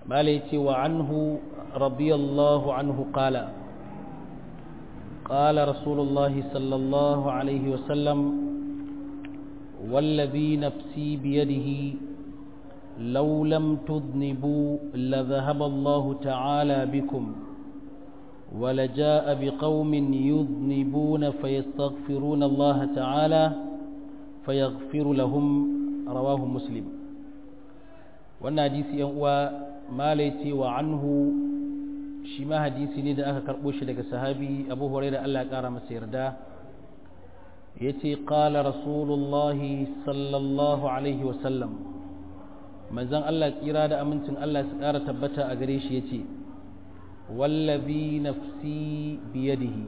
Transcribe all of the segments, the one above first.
ماليتي وعنه رضي الله عنه قال قال رسول الله صلى الله عليه وسلم والذي نفسي بيده لو لم تذنبوا لذهب الله تعالى بكم ولجاء بقوم يذنبون فيستغفرون الله تعالى فيغفر لهم رواه مسلم wannan hadisi yan uwa malaiti wa anhu shi ma hadisi ne da aka karɓo shi daga sahabi abu hurairah Allah ya ƙara masa yarda ya ce ƙala rasulullahi sallallahu alaihi wasallam manzan Allah tsira da amincin Allah su ƙara tabbata a gare shi ya ce wallabi nafsi biyadihi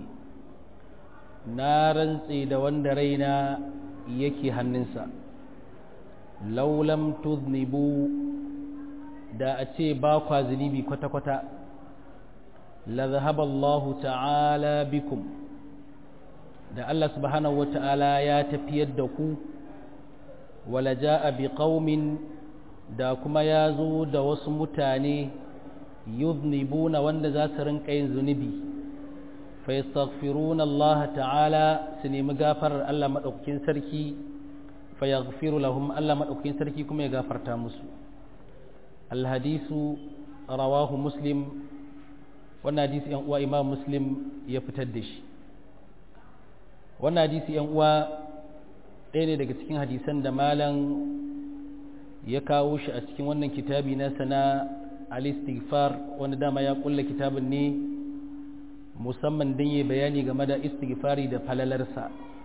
na rantse da wanda raina yake hannunsa laulam tuznibu da a ce ba kwa zunubi kwata-kwata la zahaba Allah ta'ala bikum da Allah subhanahu wa ta'ala ya tafiyar da ku wala ja'a bi qaumin da kuma ya zo da wasu mutane yuznibuna wanda za su rinka yin zunubi fa yastaghfiruna Allah ta'ala su nemi gafarar Allah madaukakin sarki fa yaghfiru lahum Allah madaukakin sarki kuma ya gafarta musu alhadisu rawahu muslim wannan hadisi yan uwa imam muslim ya fitar da shi wannan hadisi yan uwa ɗaya ne daga cikin hadisan da malam ya kawo shi a cikin wannan kitabi na sana al-istighfar wanda dama ya kulla kitabin ne musamman don yi bayani game da istighfari da falalarsa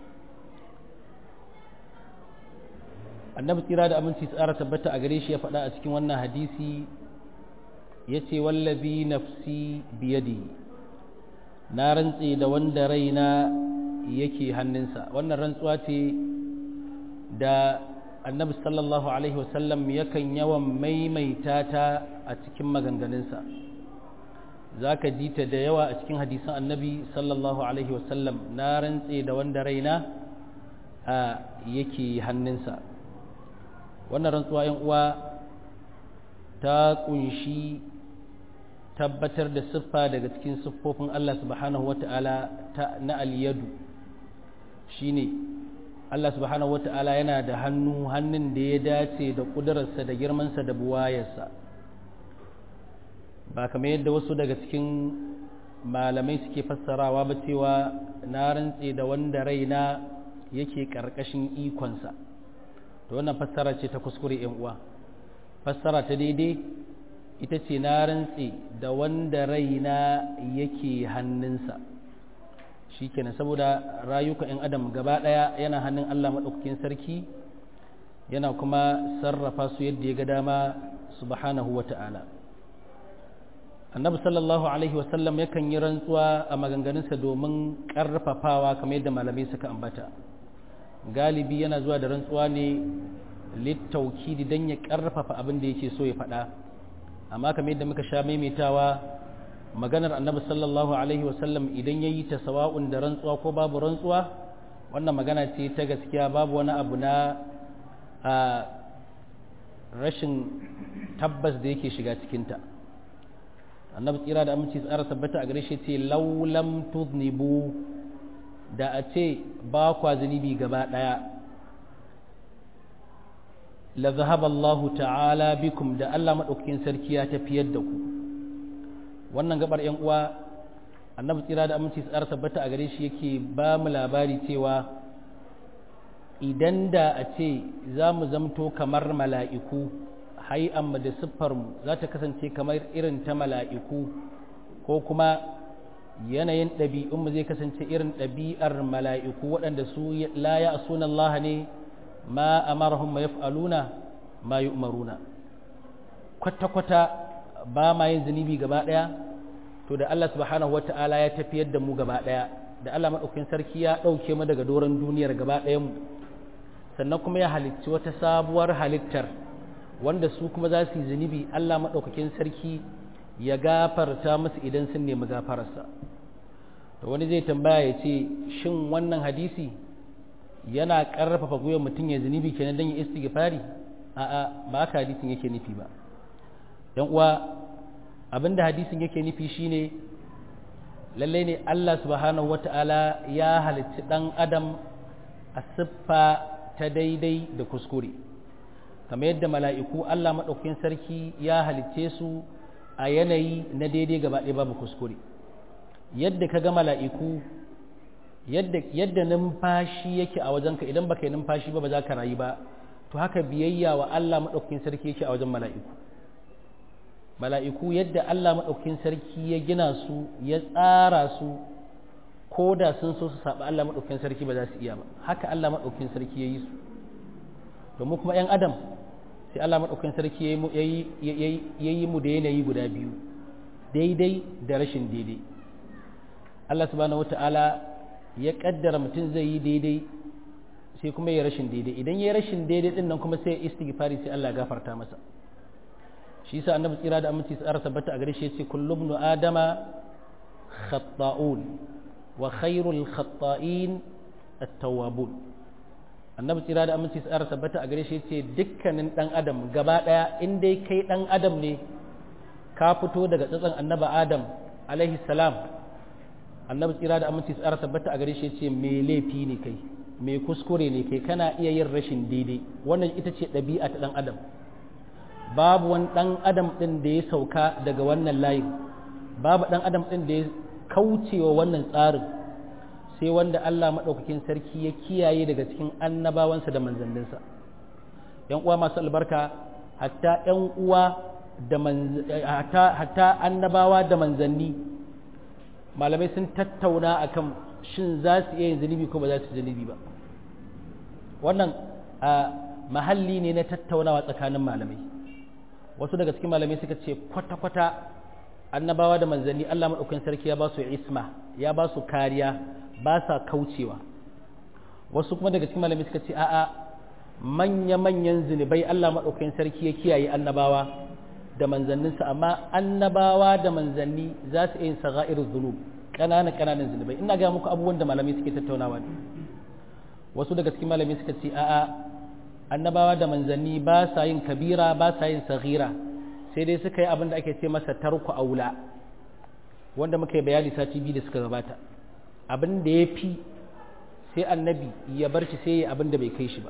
annabi tsira da aminci tsara tabbata a gare shi ya faɗa a cikin wannan hadisi ya ce wallazi nafsi biyadi na rantse da wanda raina yake hannunsa wannan rantsuwa ce da annabi sallallahu alaihi wasallam yakan yawan maimaita ta a cikin maganganunsa za ka ji ta da yawa a cikin hadisan annabi sallallahu alaihi wasallam na rantse da wanda raina a yake hannunsa wannan rantsuwa yan uwa ta kunshi tabbatar da siffa daga cikin siffofin Allah subhanahu wata'ala na aliyadu shine Allah subhanahu wata'ala yana da hannu hannun da ya dace da ƙudurarsa da girmansa da buwayarsa ba kamar yadda wasu daga cikin malamai suke fassarawa ba cewa na rantse da wanda raina yake ƙarƙashin ikonsa to wannan fassara ce ta kuskure yan uwa fassara ta daidai ita ce na rantse da wanda raina yake hannunsa shikenan saboda rayuka 'yan adam gaba ɗaya yana hannun Allah maɗaukakin sarki yana kuma sarrafa su yadda ya ga dama subhanahu wa ta'ala annabi sallallahu alaihi wasallam yakan yi rantsuwa a maganganunsa domin ƙarfafawa kamar yadda malamai suka ambata galibi yana zuwa da rantsuwa ne littaukidi don ya ƙarfafa abin da yake so ya faɗa amma kamar yadda muka sha maimaitawa maganar annabi sallallahu alaihi wasallam idan ya yi ta sawa'un da rantsuwa ko babu rantsuwa wannan magana ce ta gaskiya babu wani abu na a rashin tabbas da yake shiga cikinta annabi tsira da aminci tsara tabbata a gare shi ce laulam tuznibu da a ce ba kwa zunubi gaba ɗaya la zahaba Allah ta'ala bikum da Allah maɗaukakin sarki ya tafiyar da ku wannan gabar yan uwa annabi tsira da aminci tsara tabbata a gare shi yake ba mu labari cewa idan da a ce za mu zamto kamar mala'iku hai'amma da siffarmu za ta kasance kamar irin ta mala'iku ko kuma yanayin ɗabi'unmu zai kasance irin ɗabi'ar mala'iku waɗanda su la ya sunan Allah ne ma amarahum ma yaf'aluna ma yu'maruna kwata-kwata ba ma yin zunubi gaba ɗaya to da Allah subhanahu wata'ala ya tafiyar da mu gaba ɗaya da Allah maɗaukakin sarki ya ɗauke mu daga doron duniyar gaba ɗayan mu sannan kuma ya halicci wata sabuwar halittar wanda su kuma za su yi zunubi Allah maɗaukakin sarki ya gafarta musu idan sun nemi gafararsa to wani zai tambaya ya ce shin wannan hadisi yana ƙarfafa gwiwar mutum ya zunubi kenan don ya istighfari a'a ba haka hadisin yake nufi ba yan uwa abinda hadisin yake nufi shine lallai ne Allah subhanahu wata'ala ya halicci ɗan adam a siffa ta daidai da kuskure kamar yadda mala'iku Allah maɗaukakin sarki ya halicce su a yanayi na daidai gaba ɗaya babu kuskure yadda ka ga mala'iku yadda numfashi yake a wajenka idan baka yi numfashi ba ba za ka rayu ba to haka biyayya wa Allah maɗaukakin sarki yake a wajen mala'iku mala'iku yadda Allah maɗaukakin sarki ya gina su ya tsara su ko da sun so su saba Allah maɗaukakin sarki ba za su iya ba haka Allah maɗaukakin sarki ya yi su domin kuma ‘yan adam sai Allah maɗaukakin sarki ya yi mu da yanayi guda biyu daidai da rashin daidai Allah subhanahu wata'ala ya ƙaddara mutum zai yi daidai sai kuma ya rashin daidai idan ya rashin daidai ɗin nan kuma sai ya istighfari sai Allah gafarta masa shi yasa annabi tsira da aminci tsara tabbata a gare shi yace kullu ibn adama khata'un wa khairul khata'in at-tawwabun annabi tsira da aminci tsara tabbata a gare shi yace dukkanin dan adam gaba daya in dai kai dan adam ne ka fito daga tsatsan annabi adam alaihi salam annabi tsira da aminci tsara tabbata a gare shi yace me laifi ne kai me kuskure ne kai kana iya yin rashin daidai wannan ita ce ɗabi'a ta dan adam babu wani ɗan adam ɗin da ya sauka daga wannan layin babu ɗan adam ɗin da ya kaucewa wannan tsarin sai wanda Allah maɗaukakin sarki ya kiyaye daga cikin annabawansa da manzanninsa ‘yan uwa masu albarka hatta ‘yan uwa da hatta annabawa da manzanni malamai sun tattauna akan shin za su iya yin zunubi ko ba za su zunubi ba wannan mahalli ne na tattaunawa tsakanin malamai wasu daga cikin malamai suka ce kwata-kwata annabawa da manzanni Allah maɗaukakin sarki ya ba su isma ya ba su kariya ba sa kaucewa wasu kuma daga cikin malamai suka ce a'a manya-manyan zunubai Allah maɗaukakin sarki ya kiyaye annabawa da manzanninsa amma annabawa da manzanni za su yin saga'ir zunub ƙananan ƙananan zunubai ina ga muku abubuwan da malamai suke tattaunawa ne wasu daga cikin malamai suka ce a'a annabawa da manzanni ba sa yin kabira ba sa yin saghira sai dai suka yi abin da ake ce masa tarku aula wanda muka yi bayani sati biyu da suka gabata abin da ya fi sai annabi ya bar shi sai ya abin da bai kai shi ba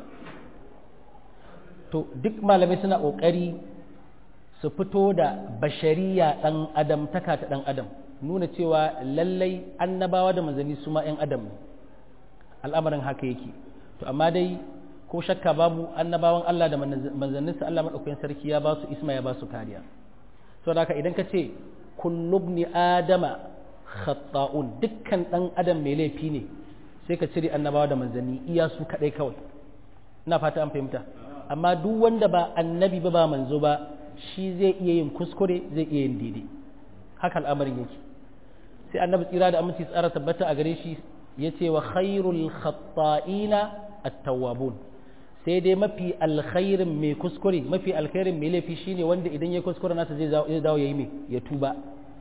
to duk malamai suna ƙoƙari su fito da bashariya ɗan adam taka ta ɗan adam nuna cewa lallai annabawa da manzanni su ma 'yan adam ne al'amarin haka yake to amma dai ko shakka babu annabawan Allah da manzanninsa Allah maɗaukakin sarki ya ba su isma ya ba su kariya so da haka idan ka ce kullubni adama khata'un dukkan ɗan adam mai laifi ne sai ka cire annabawa da manzanni iya su kaɗai kawai ina fata an fahimta amma duk wanda ba annabi ba ba manzo ba shi zai iya yin kuskure zai iya yin daidai haka al'amarin yake sai annabi tsira da aminci tsara tabbata a gare shi ya ce wa khairul khata'ina at-tawwabun sai dai mafi alkhairin mai kuskure mafi alkhairin mai laifi shine wanda idan ya kuskure nasa zai dawo yayi mai ya tuba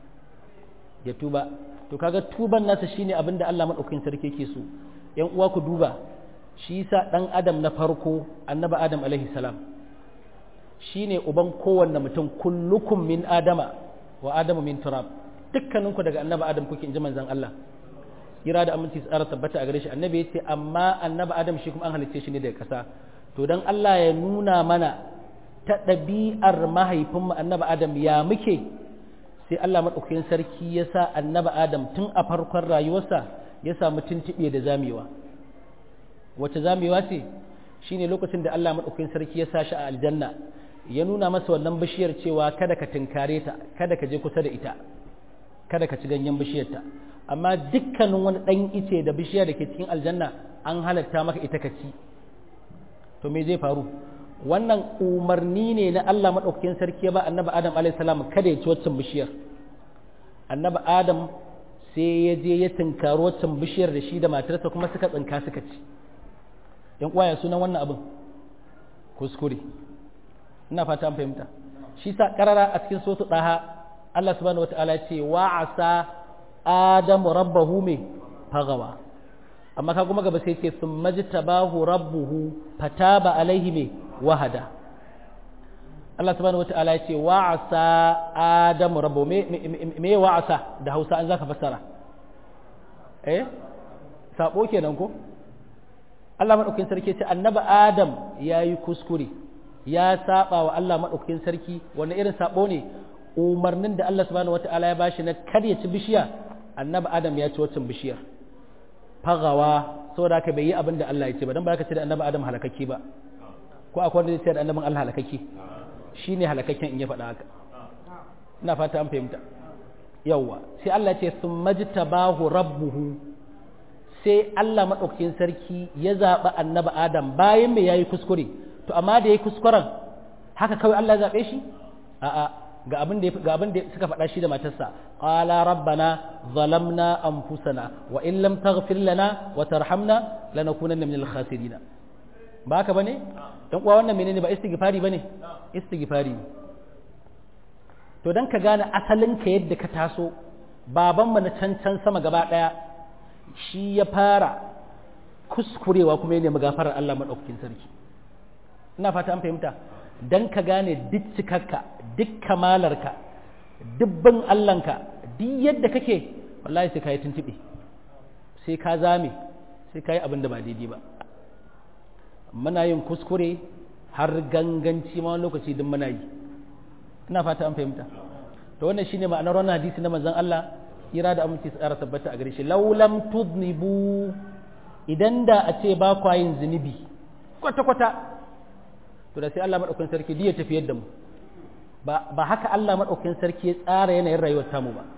ya tuba to kaga tuban nasa shine abinda Allah madaukakin sarki yake so yan uwa ku duba shi yasa dan adam na farko annabi adam alaihi salam shine uban kowanne mutum kullukum min adama wa adamu min turab dukkaninku daga annabi adam kuke inji manzon Allah kira da aminci tsara tabbata a gare shi annabi yace amma annabi adam shi kuma an halicce shi ne daga ƙasa to dan Allah ya nuna mana ta ɗabi'ar mahaifinmu annabi adam ya muke sai Allah maɗaukakin sarki ya sa annabi adam tun a farkon rayuwarsa ya samu tuntuɓe da zamewa wace zamewa ce shine lokacin da Allah maɗaukakin sarki ya sa shi a aljanna ya nuna masa wannan bishiyar cewa kada ka tinkare ta kada ka je kusa da ita kada ka ci ganyen bishiyarta amma dukkanin wani ɗan ice da bishiya da ke cikin aljanna an halatta maka ita ka ci to me zai faru wannan umarni ne na Allah maɗaukakin sarki ba annabi Adam alaihissalam kada ya ci waccan bishiyar annabi Adam sai ya je ya tinkari waccan bishiyar da shi da matarsa kuma suka tsinka suka ci yan uwaya sunan wannan abin kuskure ina fata an fahimta shi sa karara a cikin sotu ɗaha Allah subhanahu wataala ya ce wa asa adamu rabbahu me fagawa amma ka kuma gaba sai ce sun majtabahu rabbuhu fataba alaihi me wahada Allah subhanahu wata'ala ya ce wa'asa adamu rabbu me me wa'asa da Hausa an zaka fassara eh sabo kenan ko Allah madaukakin sarki ce annabi Adam yayi kuskure ya saba wa Allah madaukakin sarki wanda irin sabo ne umarnin da Allah subhanahu wata'ala ya bashi na kar ya ci bishiya annabi Adam ya ci wacin bishiyar fagawa saboda haka bai yi abin da Allah ya ce ba dan ba ka ce da annabi Adam halakakke ba ko akwai wanda zai ce da annabin Allah halakakke shine halakakken in ya faɗa haka ina fata an fahimta yawwa sai Allah ya ce sumajtabahu rabbuhu sai Allah madaukakin sarki ya zaɓi annabi Adam bayan me yayi kuskure to amma da yayi kuskuren haka kawai Allah ya zaɓe shi a'a ga abin da ga abin da suka faɗa shi da matarsa qala rabbana zalamna anfusana wa in lam taghfir lana wa tarhamna lanakunanna minal khasirin ba haka bane dan uwa wannan menene ba istighfari bane istighfari to dan ka gane asalin ka yadda ka taso baban mu na can can sama gaba daya shi ya fara kuskurewa kuma ya nemi gafarar Allah madaukakin sarki ina fata an fahimta dan ka gane duk cikakka duk kamalarka dubban Allahnka duk yadda kake wallahi sai ka yi tuntuɓe sai ka zame sai ka yi abin da ba daidai ba muna yin kuskure har ganganci ma wani lokaci duk muna yi ina fata an fahimta to wannan shine ma'anar wannan hadisi na manzon Allah kira da aminci tsara tabbata a gare shi laulam tudnibu idan da a ce ba kwa yin zunubi kwata kwata to da sai Allah madaukakin sarki ya tafiyar da mu ba ba haka Allah madaukakin sarki ya tsara yanayin rayuwar tamu ba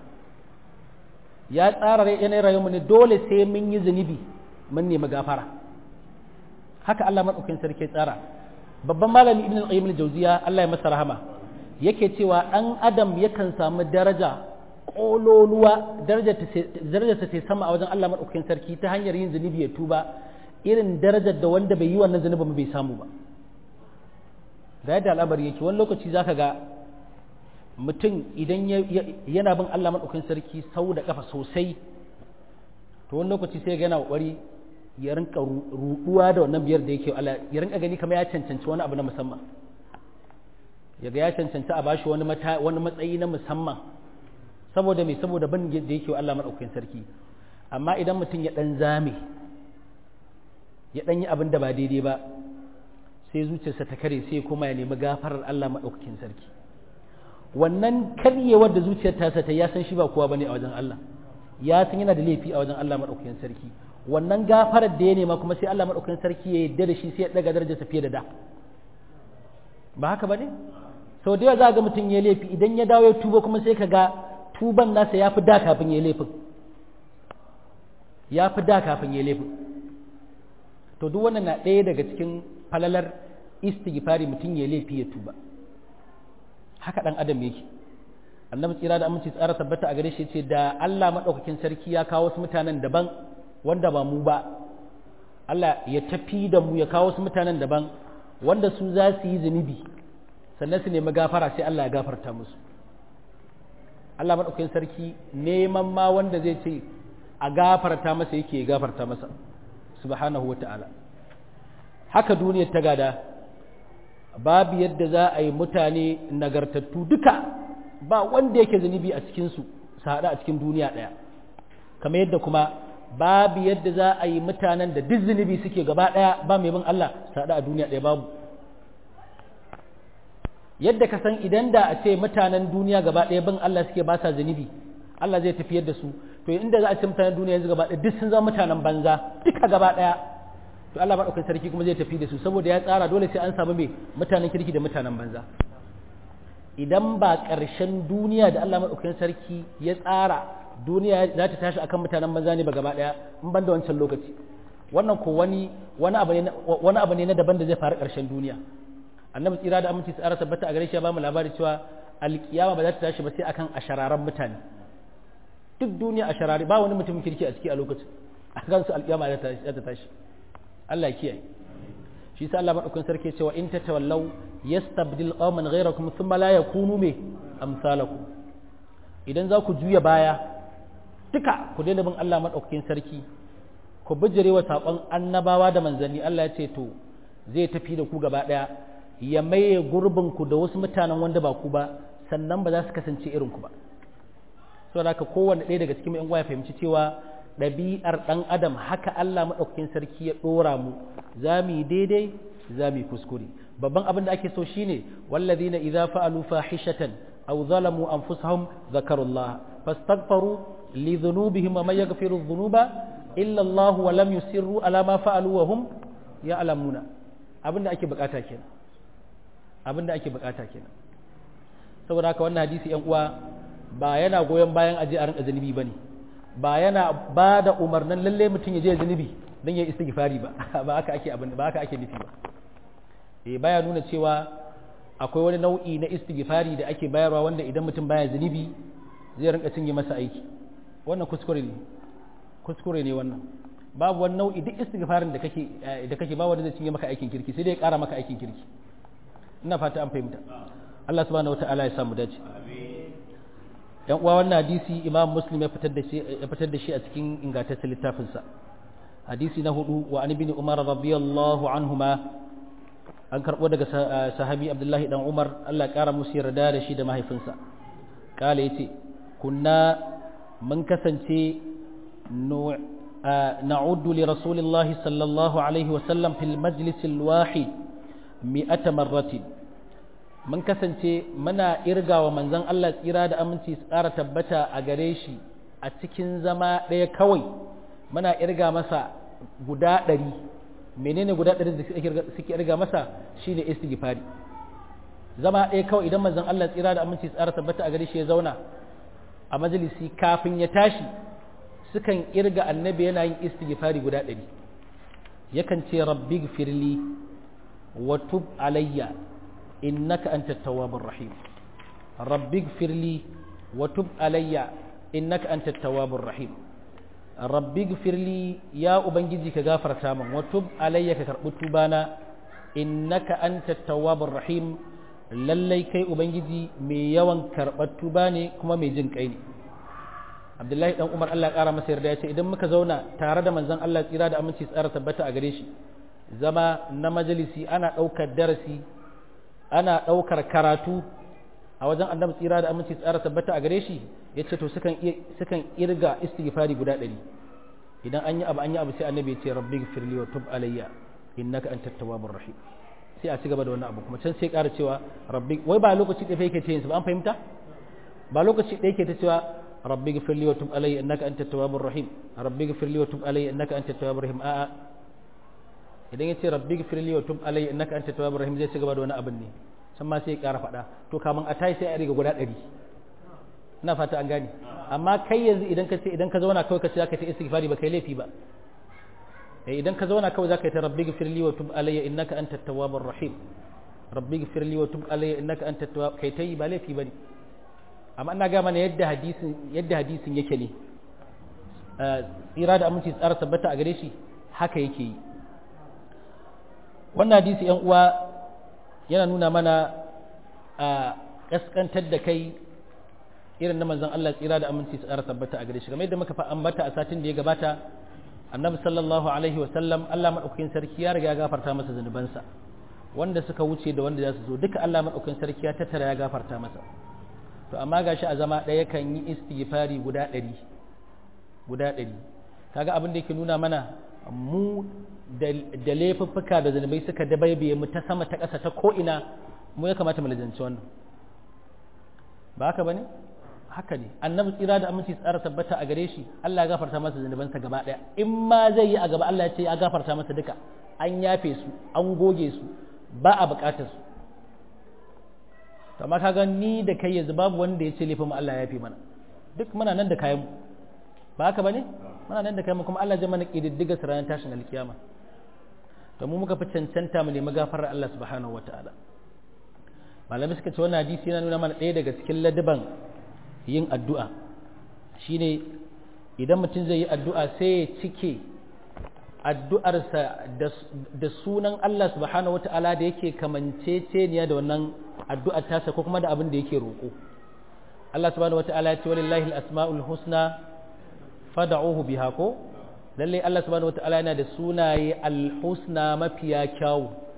ya tsara yanayin rayuwar mu ne dole sai mun yi zunubi mun nemi gafara haka Allah madaukakin sarki ya tsara babban malami ibn al-qayyim al-jawziya Allah ya masa rahama yake cewa dan adam yakan samu daraja kololuwa darajar ta sai sama a wajen Allah madaukakin sarki ta hanyar yin zunubi ya tuba irin darajar da wanda bai yi wannan zunubin bai samu ba da yadda al'amari yake wani lokaci zaka ga mutum idan yana bin Allah madaukakin sarki sau da kafa sosai to wani lokaci sai ga yana kokari ya rinka ruduwa da wannan biyar da yake Allah ya rinka gani kamar ya cancanci wani abu na musamman ya ga ya cancanci a bashi wani wani matsayi na musamman saboda me saboda ban da yake Allah madaukakin sarki amma idan mutum ya dan zame ya dan yi abin da ba daidai ba sai zuciyarsa ta kare sai kuma ya nemi gafarar Allah madaukakin sarki wannan karyewar da zuciyar tasa ta ya san shi ba kowa bane a wajen Allah ya san yana da laifi a wajen Allah madaukakin sarki wannan gafarar da ya nema kuma sai Allah madaukakin sarki ya yarda da shi sai ya daga darajarsa fiye da da ba haka bane sau da yawa za ga mutum ya laifi idan ya dawo ya tuba kuma sai ka ga tuban nasa ya fi da kafin ya laifin ya fi da kafin ya laifin to duk wannan na ɗaya daga cikin falalar istighfari mutum ya laifi ya tuba haka ɗan adam yake annabi tsira da aminci tsara tabbata a gare shi ce da Allah maɗaukakin sarki ya kawo wasu mutanen daban wanda ba mu ba Allah ya tafi da mu ya kawo wasu mutanen daban wanda su za su yi zunubi sannan su nemi gafara sai Allah ya gafarta musu Allah maɗaukakin sarki neman ma wanda zai ce a gafarta masa yake gafarta masa subhanahu wa ta'ala haka duniyar ta gada babu yadda za a yi mutane nagartattu duka ba wanda yake zunubi a cikinsu su haɗu a cikin duniya ɗaya kamar yadda kuma babu yadda za a yi mutanen da duk zunubi suke gaba ɗaya ba mai bin Allah su haɗu a duniya ɗaya babu yadda ka san idan da a ce mutanen duniya gaba ɗaya bin Allah suke ba sa zunubi Allah zai tafiyar da su to inda za a ce mutanen duniya yanzu gaba ɗaya duk sun zama mutanen banza duka gaba ɗaya to Allah maɗaukakin sarki kuma zai tafi da su saboda ya tsara dole sai an samu mai mutanen kirki da mutanen banza idan ba ƙarshen duniya da Allah maɗaukakin sarki ya tsara duniya za ta tashi akan mutanen banza ne ba gaba ɗaya in ban da wancan lokaci wannan ko wani wani abu ne wani abu ne na daban da zai faru ƙarshen duniya annabi tsira da aminci tsara tabbata a gare shi ya ba mu labari cewa alkiyama ba za ta tashi ba sai akan ashararan mutane duk duniya asharari ba wani mutumin kirki a ciki a lokacin a kan su alkiyama za ta tashi Allah ya kiyaye shi sa Allah madaukakin sarki cewa in tatawallaw yastabdil qauman ghayrakum thumma la yakunu me amsalakum idan za ku juya baya duka ku daina bin Allah madaukakin sarki ku bijire wa saƙon annabawa da manzanni Allah ya ce to zai tafi da ku gaba ɗaya ya maye gurbinku da wasu mutanen wanda ba ku ba sannan ba za su kasance irin ku ba saboda haka kowanne ɗaya daga cikin yan ya fahimci cewa ɗabi'ar ɗan adam haka Allah maɗaukakin sarki ya ɗora mu za mu yi daidai za mu yi kuskure babban abin da ake so shine wallazina idza fa'alu fahishatan aw zalamu anfusahum zakarullah fastaghfaru li dhunubihim wa man yaghfiru dhunuba illa Allah wa lam yusirru ala ma fa'alu wa hum ya'lamuna abin da ake bukata kenan abin da ake bukata kenan saboda haka wannan hadisi yan uwa ba yana goyon bayan aje a rinka zunubi bane ba yana ba da umarnin lalle mutum ya je zunubi don ya istighfari ba ba haka ake abin ba haka ake nufi ba eh baya nuna cewa akwai wani nau'i na istighfari da ake bayarwa wanda idan mutum baya zunubi zai rinka cinye masa aiki wannan kuskure ne kuskure ne wannan babu wani nau'i duk istighfarin da kake da kake ba wanda zai cinye maka aikin kirki sai dai ya kara maka aikin kirki ina fata an fahimta Allah subhanahu wataala ya samu dace yan uwa wannan hadisi imam muslim ya fitar da shi ya fitar da shi a cikin ingantaccen littafinsa hadisi na hudu wa an ibn umar radiyallahu anhuma an karbo daga sahabi abdullahi dan umar Allah ya kara musu yarda da shi da mahaifinsa kala yace kunna mun kasance na'uddu li rasulillahi sallallahu alaihi wa sallam fil majlis al wahid mi'ata marratin mun kasance muna irga wa manzon Allah tsira da aminci su ƙara tabbata a gare shi a cikin zama ɗaya kawai muna irga masa guda ɗari menene guda ɗari da suke irga masa shine istighfari zama ɗaya kawai idan manzon Allah tsira da aminci su ƙara tabbata a gare shi ya zauna a majalisi kafin ya tashi sukan irga annabi yana yin istighfari guda ɗari yakan ce rabbi firli wa tub alayya إنك أنت التواب الرحيم رب اغفر لي وتب علي إنك أنت التواب الرحيم رب اغفر لي يا أبنجي كغافر تاما وتب علي كتربت بانا إنك أنت التواب الرحيم lallai kai ubangiji mai yawan karɓar tuba ne kuma mai jin kai ne abdullahi dan umar allah ƙara masa yarda ya ce idan muka zauna tare da manzon allah tsira da aminci tsara tabbata a gare shi zama na majalisi ana ɗaukar darasi ana ɗaukar karatu a wajen annabi tsira da aminci tsara tabbata a gare shi ya ce to sukan irga istighfari guda ɗari idan an yi abu an yi abu sai annabi ya ce rabbi firli wa tub alayya innaka antat tawwabur rahim sai a ci gaba da wannan abu kuma can sai ƙara cewa rabbi wai ba lokaci ɗaya yake ce yin ba an fahimta ba lokaci ɗaya yake ta cewa rabbi firli wa tub alayya innaka antat tawwabur rahim rabbi firli wa tub alayya innaka antat tawwabur rahim a'a idan ya ce rabbi gfirli wa tub alayya innaka anta tawwabur rahim zai ci gaba da wani abin ne san ma sai ya ƙara faɗa to kaman a tayi sai a riga guda ɗari ina fata an gane amma kai yanzu idan ka ce idan ka zauna kawai ka ce zaka ta istighfari ba kai laifi ba eh idan ka zauna kawai zaka yi ta rabbi gfirli wa tub alayya innaka anta tawwabur rahim rabbi gfirli wa tub alayya innaka anta tawwab kai tayi ba laifi bane amma ina ga mana yadda hadisin yadda hadisin yake ne tsira da aminci tsara tabbata a gare shi haka yake yi wannan hadisi yan uwa yana nuna mana a kaskantar da kai irin na manzon Allah tsira da aminci su tsara tabbata a gare shi kamar yadda muka fa ambata a satin da ya gabata annabi sallallahu alaihi wasallam Allah madaukakin sarki ya riga ya gafarta masa zanubansa wanda suka wuce da wanda za su zo duka Allah madaukakin sarki ya tattara ya gafarta masa to amma gashi a zama ɗaya kan yi istighfari guda ɗari guda ɗari kaga abin da yake nuna mana mu da laifuffuka da zunubai suka dabaibaye mu ta sama ta ƙasa ta ko'ina mu ya kamata mu lajanci wannan ba haka ba ne haka ne annabi tsira da aminci tsara tabbata a gare shi Allah ya gafarta masa zunubansa gaba ɗaya in ma zai yi a gaba Allah ya ce ya gafarta masa duka an yafe su an goge su ba a buƙatar su to amma kaga ni da kai yanzu babu wanda ya ce laifin mu Allah ya yafe mana duk muna nan da kayan mu ba haka ba ne muna nan da kai kuma Allah zai mana kididdiga su ranar tashin alkiyama to mu muka fi cancanta mu nemi gafarar Allah subhanahu wataala malamai suka ce wannan hadisi yana nuna mana ɗaya daga cikin ladaban yin addu'a shine idan mutum zai yi addu'a sai ya cike addu'arsa da sunan Allah subhanahu wataala da yake kamanceceniya da wannan addu'ar tasa ko kuma da abin da yake roƙo Allah subhanahu wataala ya ce walillahi al-asma'ul husna fada'uhu biha ko lalle Allah subhanahu wata'ala yana da sunaye alhusna mafiya kyawu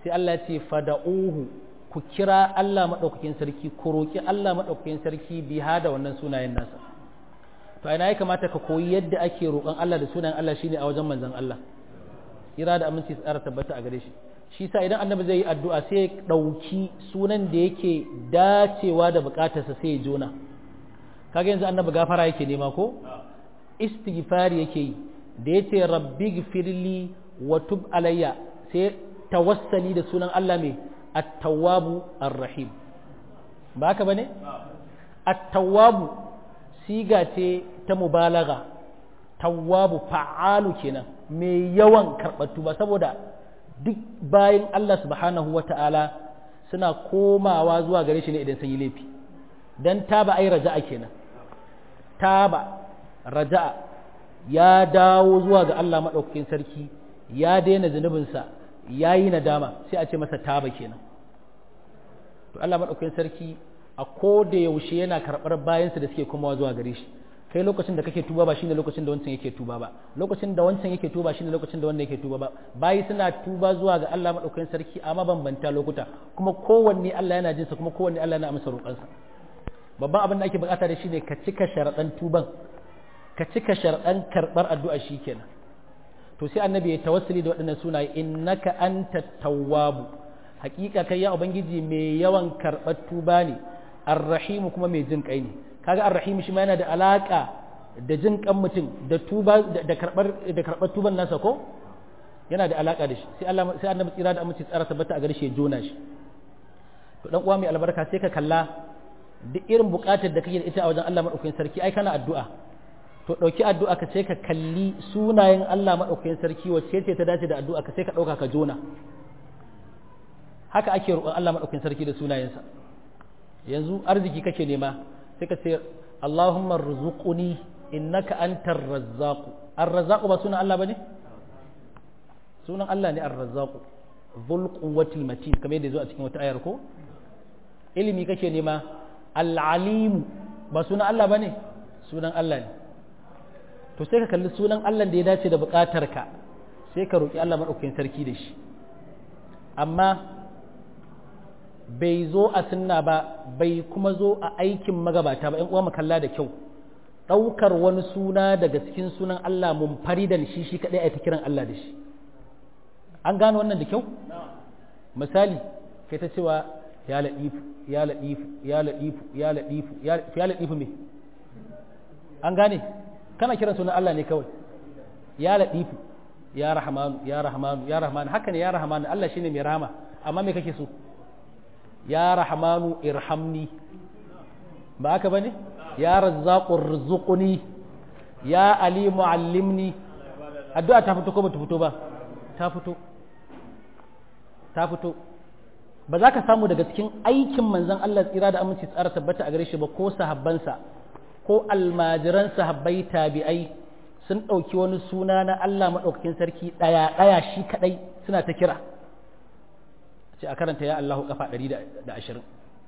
sai Allah ya ce fada'uhu ku kira Allah madaukakin sarki ku roki Allah madaukakin sarki biha da wannan sunayen nasa to ina ya kamata ka koyi yadda ake roƙon Allah da sunayen Allah shine a wajen manzon Allah kira da aminci tsara tabbata a gare shi shi sa idan annabi zai yi addu'a sai ya ɗauki sunan da yake dacewa da buƙatarsa sai ya jona kaga yanzu annabi gafara yake nema ko istighfari yake yi da yace rabbi gfirli wa tub alayya sai tawassali da sunan Allah mai at-tawwabu ar-rahim ba haka bane at-tawwabu siga ce ta mubalaga tawwabu fa'alu kenan mai yawan karɓar tuba saboda duk bayan Allah subhanahu wa ta'ala suna komawa zuwa gare shi ne idan sun yi laifi don taba ai raja'a kenan taba raja'a ya dawo zuwa ga Allah maɗaukakin sarki ya daina zunubinsa ya yi nadama sai a ce masa taba kenan to Allah maɗaukakin sarki a ko da yaushe yana karɓar bayansa da suke komawa zuwa gare shi kai lokacin da kake tuba ba shine lokacin da wancan yake tuba ba lokacin da wancan yake tuba shine lokacin da wannan yake tuba ba bayi suna tuba zuwa ga Allah madaukakin sarki a mabambanta lokuta kuma kowanne Allah yana jinsa kuma kowanne Allah yana amsa roƙansa babban abin da ake bukata da shi ne ka cika sharaɗan tuban ka cika sharaɗan karɓar addu'a shi kenan to sai annabi ya tawassuli da waɗannan sunaye innaka anta tawwabu hakika kai ya ubangiji mai yawan karɓar tuba ne arrahimu kuma mai jin kai ne kaga arrahimu shi ma yana da alaka da jin kan mutum da tuba da karɓar da karɓar tuban nasa ko yana da alaka da shi sai Allah sai annabi tsira da aminci tsara tabbata a gare shi ya jona shi to dan uwa mai albarka sai ka kalla duk irin buƙatar da kake da ita a wajen Allah madaukakin sarki ai kana addu'a to ɗauki addu'a ka sai ka kalli sunayen Allah maɗaukakin sarki wacce ce ta dace da addu'a ka sai ka ɗauka ka jona haka ake roƙon Allah maɗaukakin sarki da sunayensa yanzu arziki kake nema sai ka ce Allahumma rzuquni innaka antar razzaq ar-razzaq ba sunan Allah bane sunan Allah ne ar-razzaq dhul quwwatil matin kamar yadda zo a cikin wata ayar ko ilimi kake nema al-alim ba sunan Allah bane sunan Allah ne to sai ka kalli sunan Allah da ya dace da ka sai ka roƙi Allah maɗaukakin sarki da shi amma bai zo a sunna ba bai kuma zo a aikin magabata ba ‘yan uwa kalla da kyau ɗaukar wani suna daga cikin sunan Allah mun faridan shi shi kaɗai a ta kiran Allah da shi an gano wannan da kyau misali kai ta cewa ya laɗifu ya laɗifu ya laɗifu ya laɗifu ya laɗifu me an gane kana kiran sunan Allah ne kawai ya ladifu ya rahmanu ya rahmanu ya rahmanu haka ne ya rahmanu Allah shine mai rahama amma me kake so ya rahmanu irhamni ba haka bane ya razzaqu rzuqni ya alimu allimni addu'a ta fito ko ba ta fito ba ta fito ta fito ba za ka samu daga cikin aikin manzon Allah tsira da aminci tsara tabbata a gare shi ba ko sahabbansa ko almajiran sahabbai tabi'ai sun ɗauki wani suna na Allah maɗaukakin sarki ɗaya ɗaya shi kaɗai suna ta kira ce a karanta ya Allahu kafa ɗari da ashirin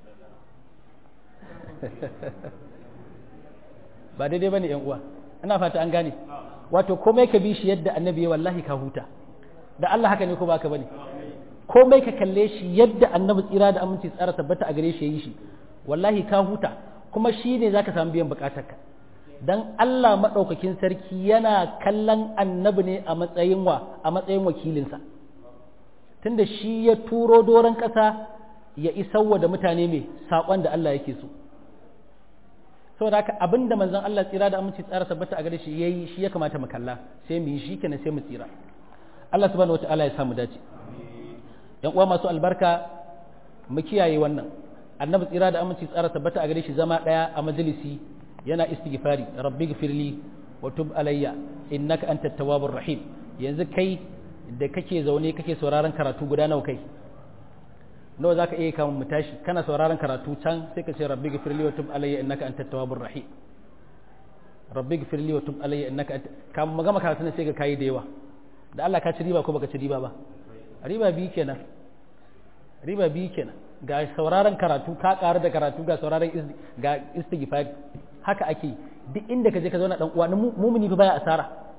ba daidai ba ne uwa ina fata an gane wato komai ka bi shi yadda annabi ya wallahi ka huta da Allah haka ne ko baka bane komai ka kalle shi yadda annabi tsira da aminci tsara tabbata a gare shi ya yi shi wallahi ka huta kuma shi ne za ka samu biyan bukatarka don Allah maɗaukakin sarki yana kallon annabi ne a matsayin wa a matsayin wakilinsa tunda shi ya turo doron ƙasa ya isarwa da mutane mai saƙon da Allah yake so saboda haka abinda manzon Allah tsira da aminci tsara tabbata a gare shi yayi shi ya kamata mu kalla sai mu yi shi kenan sai mu tsira Allah subhanahu wataala ya samu dace yan uwa masu albarka mu kiyaye wannan annabi tsira da aminci tsara tabbata a gare shi zama daya a majalisi yana istighfari rabbi gfirli wa tub alayya innaka antat tawwabur rahim yanzu kai da kake zaune kake sauraron karatu guda nawa kai nawa zaka iya kamun mu tashi kana sauraron karatu can sai ka ce rabbi gfirli wa tub alayya innaka antat tawwabur rahim rabbi gfirli wa tub alayya innaka kamun magama karatu ne sai ka kai da yawa da Allah ka ci riba ko baka ci riba ba riba bi kenan riba bi kenan ga sauraron karatu ka ƙaru da karatu ga sauraron ga istighfar haka ake duk inda ka je ka zauna dan uwa mumuni fa baya asara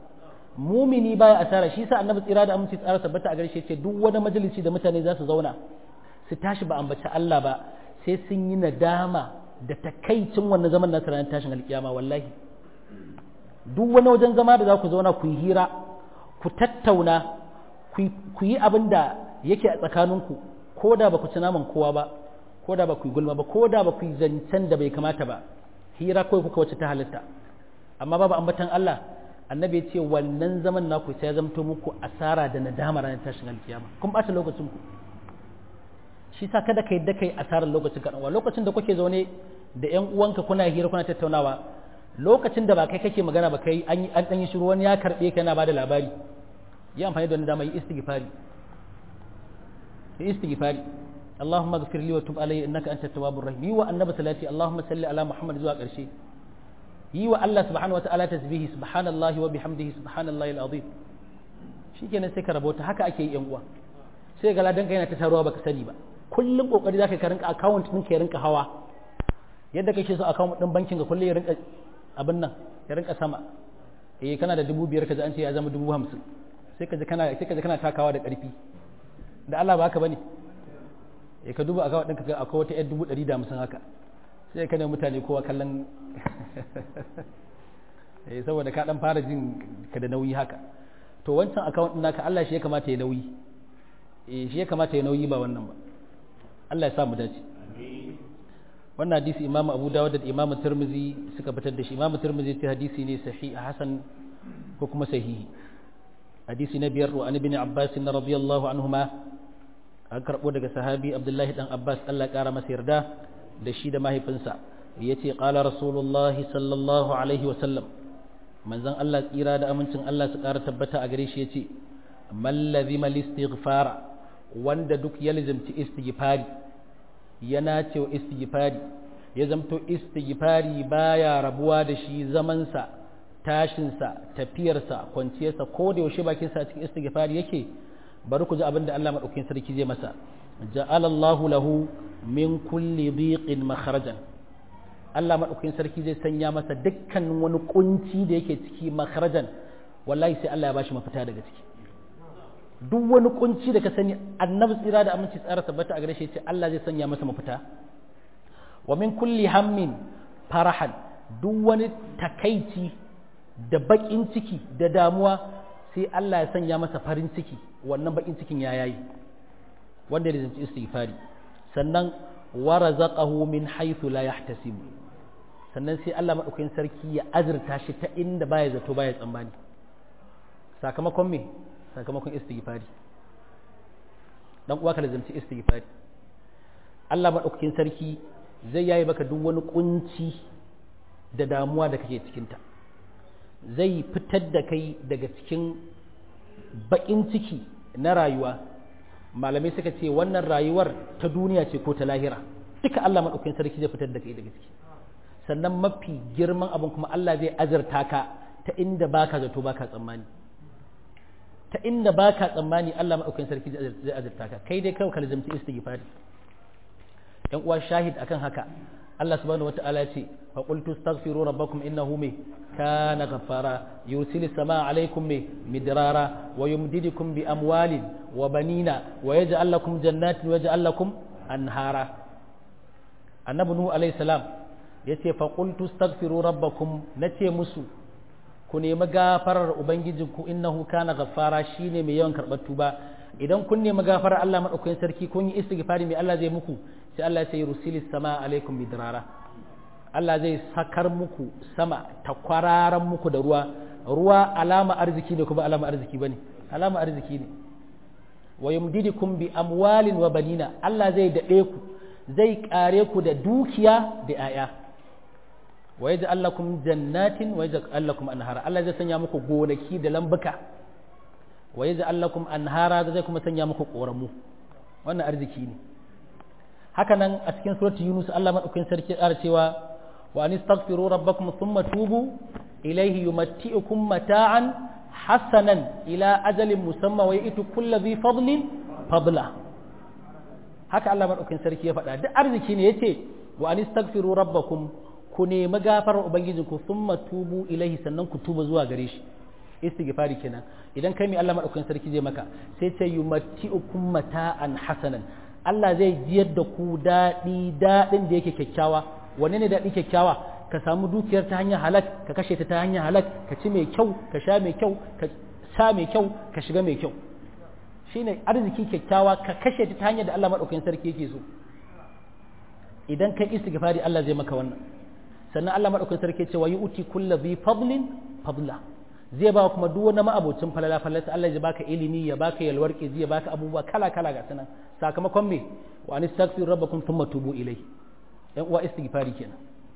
mumini baya asara shi sa annabi tsira da aminci tsara tabbata a gare shi ce duk wani majalisi da mutane za su zauna su tashi ba ambaci Allah ba sai sun yi nadama da takaicin wannan zaman nasu ranar tashin alkiyama wallahi duk wani wajen zama da za ku zauna ku yi hira ku tattauna ku yi abin da yake a tsakaninku ko da ba ku ci naman kowa ba ko da ba ku yi gulma ba ko da ba ku yi zancen da bai kamata ba hira kawai kuka wacce ta halitta amma babu ambatan Allah annabi ya ce wannan zaman naku sai ya zamto muku asara da nadama ranar tashin alkiyama kun bata lokacin ku shi sa kada ka yadda kai asarar lokacin ka lokacin da kuke zaune da ƴan uwanka kuna hira kuna tattaunawa lokacin da ba kai kake magana ba kai an an dan yi shiru wani ya karbe ka yana bada labari yi amfani da wannan dama yi istighfari yi istighfari اللهم اغفر لي وتب علي انك انت التواب الرحيم يوا النبي صلاتي اللهم صل على محمد zuwa ƙarshe yi wa Allah subhanahu wa ta'ala tasbihi subhanallahi wa bihamdihi subhanallahi alazim shikenan sai ka rabota haka ake yi yan uwa sai ga ladan yana ta taruwa baka sani ba kullum kokari zaka ka rinka account din ka ya rinka hawa yadda kake so account din bankin ka kullum ya rinka abin nan ya rinka sama eh kana da dubu biyar kaji an ce ya zama dubu hamsin sai ka ji kana sai ka ji kana takawa da ƙarfi da Allah ba haka bane eh ka duba account ɗinka akwai wata yar dubu ɗari da hamsin haka sai ka ne mutane kowa kallon eh saboda ka dan fara jin ka da nauyi haka to wancan account ɗin naka Allah shi ya kamata ya nauyi eh shi ya kamata ya nauyi ba wannan ba Allah ya sa mu dace wannan hadisi Imam Abu Dawud da Imam Tirmidhi suka fitar da shi Imam Tirmidhi ta hadisi ne sahih hasan ko kuma sahihi hadisi na biyar wa ibn Abbas radiyallahu anhuma an karbo daga sahabi Abdullahi dan Abbas Allah ya kara masa yarda da shi da mahaifinsa yace qala rasulullahi sallallahu alaihi wa sallam manzon Allah tsira da amincin Allah su kara tabbata a gare shi yace mallazi mal istighfara wanda duk ya lizimci istighfari ya nace wa istighfari ya zamto istighfari baya rabuwa da shi zamansa tashinsa tafiyarsa kwanciyarsa ko da yaushe bakinsa a cikin istighfari yake bari ku ji abin da Allah madaukakin sarki zai masa ja'ala Allahu lahu min kulli dhiqin makharajan Allah madaukakin sarki zai sanya masa dukkan wani kunci da yake ciki makharajan wallahi sai Allah ya bashi mafita daga ciki duk wani kunci da ka sani annabi tsira da aminci tsara tabbata a gare shi ce Allah zai sanya masa mafita wa min kulli hammin farahan duk wani takaici da bakin ciki da damuwa sai Allah ya sanya masa farin ciki wannan bakin cikin ya yayi wanda ya zanci istighfari sannan wa razaqahu min haythu la yahtasib sannan sai Allah madaukakin sarki ya azurta shi ta inda baya zato baya tsammani sakamakon me sakamakon istighfari dan uwa ka lazimci istighfari Allah madaukakin sarki zai yayi baka duk wani kunci da damuwa da kake cikin ta zai fitar da kai daga cikin bakin ciki na rayuwa malamai suka ce wannan rayuwar ta duniya ce ko ta lahira duka Allah madaukakin sarki zai fitar da kai daga ciki sannan mafi girman abin kuma Allah zai azurta ka ta inda baka zato baka tsammani ta inda ba ka tsammani Allah maɗaukakin sarki zai azurta ka kai dai kawai ka lazimci istighfari yan uwa shahid akan haka Allah subhanahu wata'ala ce fa qultu astaghfiru rabbakum innahu me kana ghaffara yursilu samaa alaykum me midrara wa yumdidukum bi amwalin wa banina wa yaj'al lakum jannatin wa yaj'al lakum anhara annabi nuhu alayhi salam yace fa qultu astaghfiru rabbakum nace musu ku nemi gafarar ubangijinku innahu kana ghaffara shine mai yawan karɓar tuba idan kun nemi gafarar Allah madaukakin sarki kun yi istighfari mai Allah zai muku sai Allah sai rusilis sama alaikum bidrara Allah zai sakar muku sama ta kwararan muku da ruwa ruwa alama arziki ne kuma alama arziki bane alama arziki ne wa yumdidukum bi amwalin wa banina Allah zai dade ku zai kare ku da dukiya da 'ya'ya wa yaj'al lakum jannatin wa yaj'al lakum anhara Allah zai sanya muku gonaki da lambuka wa yaj'al lakum anhara zai kuma sanya muku koramu wannan arziki ne haka nan a cikin surati Yunus Allah madaukakin sarki ya cewa wa anistaghfiru rabbakum thumma tubu ilayhi yumatti'ukum mata'an hasanan ila ajalin musamma wa yi'tu kulli dhi fadlin fadla haka Allah madaukakin sarki ya faɗa duk arziki ne yace wa anistaghfiru rabbakum ku nemi gafarar ubangijinku sun tubu ilahi sannan ku tuba zuwa gare shi istighfari kenan idan kai mai Allah madaukakin sarki zai maka sai ce yumatti'ukum mata'an hasanan Allah zai jiyar da ku daɗi daɗin da yake kyakkyawa wanne ne daɗi kyakkyawa ka samu dukiyar ta hanyar halak ka kashe ta ta hanyar halak ka ci mai kyau ka sha mai kyau ka sa mai kyau ka shiga mai kyau shine arziki kyakkyawa ka kashe ta ta hanyar da Allah madaukakin sarki yake so idan kai istighfari Allah zai maka wannan sannan Allah madaukakin sarki ce wa yu'ti kullu bi fadlin fadla zai ba kuma duk wani ma'abocin falala falala Allah zai baka ilimi ya baka yalwar zai baka abubuwa kala kala ga sanan sakamakon me wa anistaghfiru rabbakum thumma tubu ilai yan uwa istighfari kenan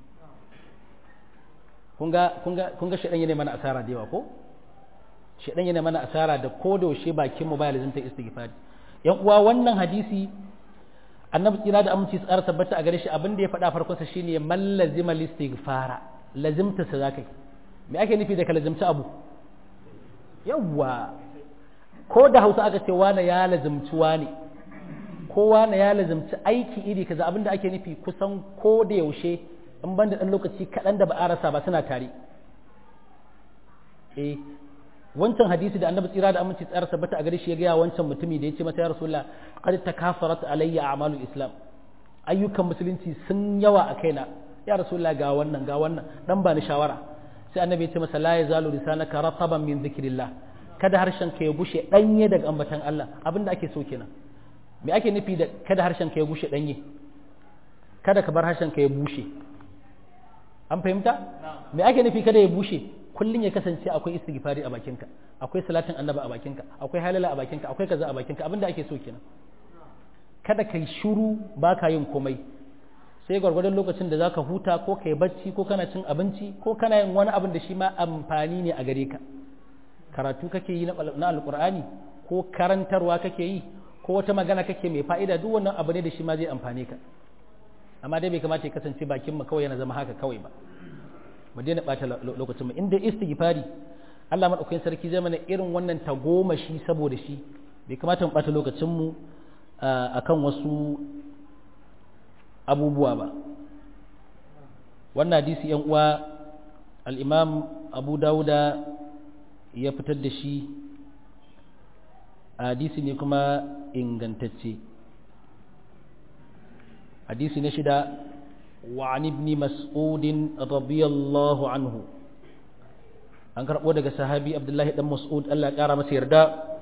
kun ga kun ga kun ga shedan yana mana asara da yawa ko shedan yana mana asara da ko da yaushe bakin mu baya lazimta istighfari yan uwa wannan hadisi annabi tsira da aminci su ƙara tabbata a gare shi abin da ya faɗa farkon sa shine man lazima listighfara lazimta sa zakai me ake nufi da ka lazimci abu yawwa ko da Hausa aka ce wani ya lazimci wani ko wani ya lazimci aiki iri kaza abin da ake nufi kusan ko da yaushe in ban da ɗan lokaci kaɗan da ba a rasa ba suna tare eh wancan hadisi da annabi tsira da aminci tsara tabbata a gare shi ya gaya wancan mutumi da ya ce masa ya rasulullah qad takafarat alayya a'malul islam ayyukan musulunci sun yawa a kaina ya rasulullah ga wannan ga wannan dan ba ni shawara sai annabi ya ce masa la yazalu lisanaka rataban min dhikrillah kada harshen ka ya bushe danye daga ambatan Allah abinda ake so kenan me ake nufi da kada harshen ka ya bushe danye kada ka bar harshen ka ya bushe an fahimta me ake nufi kada ya bushe kullum ya kasance akwai istighfari a bakinka akwai salatin annaba a bakinka akwai halala a bakinka akwai kaza a bakinka abinda ake so kenan kada kai shiru baka yin komai sai gwargwadon lokacin da zaka huta ko kai bacci ko kana cin abinci ko kana yin wani abin da shi ma amfani ne a gare ka karatu kake yi na alkur'ani ko karantarwa kake yi ko wata magana kake mai fa'ida duk wannan abu ne da shi ma zai amfane ka amma dai bai kamata ya kasance bakin mu kawai yana zama haka kawai ba mu daina bata lokacin mu inda istighfari Allah madaukakin sarki zai mana irin wannan tagomashi saboda shi bai kamata mu bata lokacin mu akan wasu abubuwa ba wannan hadisi yan uwa al-Imam Abu Dawuda ya fitar da shi hadisi ne kuma ingantacce hadisi na shida وعن ابن مسعود رضي الله عنه an karɓo daga sahabi abdullahi dan mas'ud Allah ya ƙara masa yarda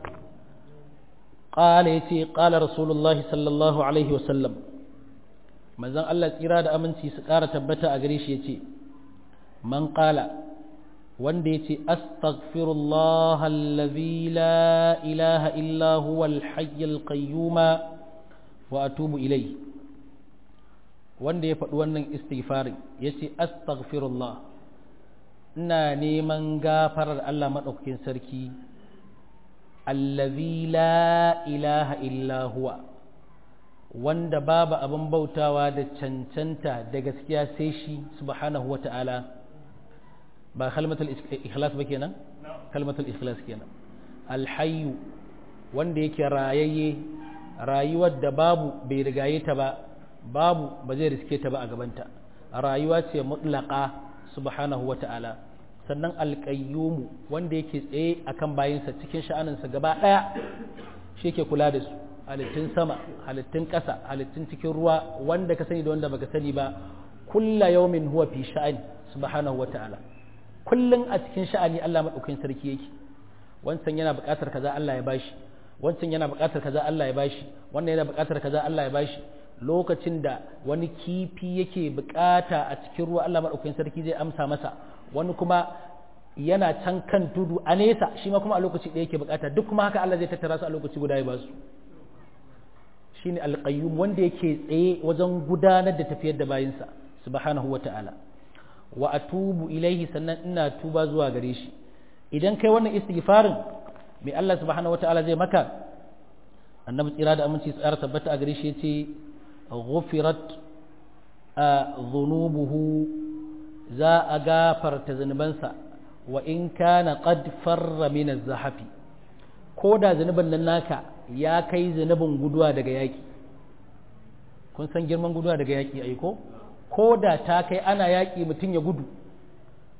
qala yace qala rasulullah sallallahu alaihi wasallam manzon Allah tsira da aminci su ƙara tabbata a gare shi yace man qala wanda yace astaghfirullah allazi la ilaha illa huwa al-hayyul qayyum wa atubu ilayhi wanda ya faɗi wannan istighfarin ya ce astaghfirullah ina neman gafarar Allah maɗaukakin sarki allazi la ilaha illa huwa wanda babu abin bautawa da cancanta da gaskiya sai shi subhanahu wa ta'ala ba kalmatul ikhlas ba kenan kalmatul ikhlas kenan alhayyu wanda yake rayayye rayuwar da babu bai rigaye ta ba babu ba zai riske ta ba a gabanta rayuwa ce mutlaka subhanahu wa ta'ala sannan alƙayyumu wanda yake tsaye akan bayinsa cikin sha'aninsa gaba ɗaya shi yake kula da su halittun sama halittun ƙasa halittun cikin ruwa wanda ka sani da wanda baka sani ba kulla yaumin huwa fi sha'ani subhanahu wa ta'ala kullun a cikin sha'ani Allah madaukakin sarki yake wancan yana buƙatar kaza Allah ya bashi wancan yana buƙatar kaza Allah ya bashi wannan yana buƙatar kaza Allah ya bashi lokacin da wani kifi yake bukata a cikin ruwa Allah maɗaukakin sarki zai amsa masa wani kuma yana can kan tudu a nesa shi ma kuma a lokaci ɗaya yake bukata duk kuma haka Allah zai tattara su a lokaci guda ya ba su shine alqayyum wanda yake tsaye wajen gudanar da tafiyar da bayinsa subhanahu wata'ala wa atubu ilaihi sannan ina tuba zuwa gare shi idan kai wannan istighfarin mai Allah subhanahu wata'ala zai maka annabi tsira da aminci tsara tabbata a gare shi yace ghufirat dhunubuhu za a gafarta zunubansa wa in kana qad farra min az-zahafi ko da zunubin nan naka ya kai zunubin guduwa daga yaki kun san girman guduwa daga yaki ai ko ko da ta kai ana yaki mutum ya gudu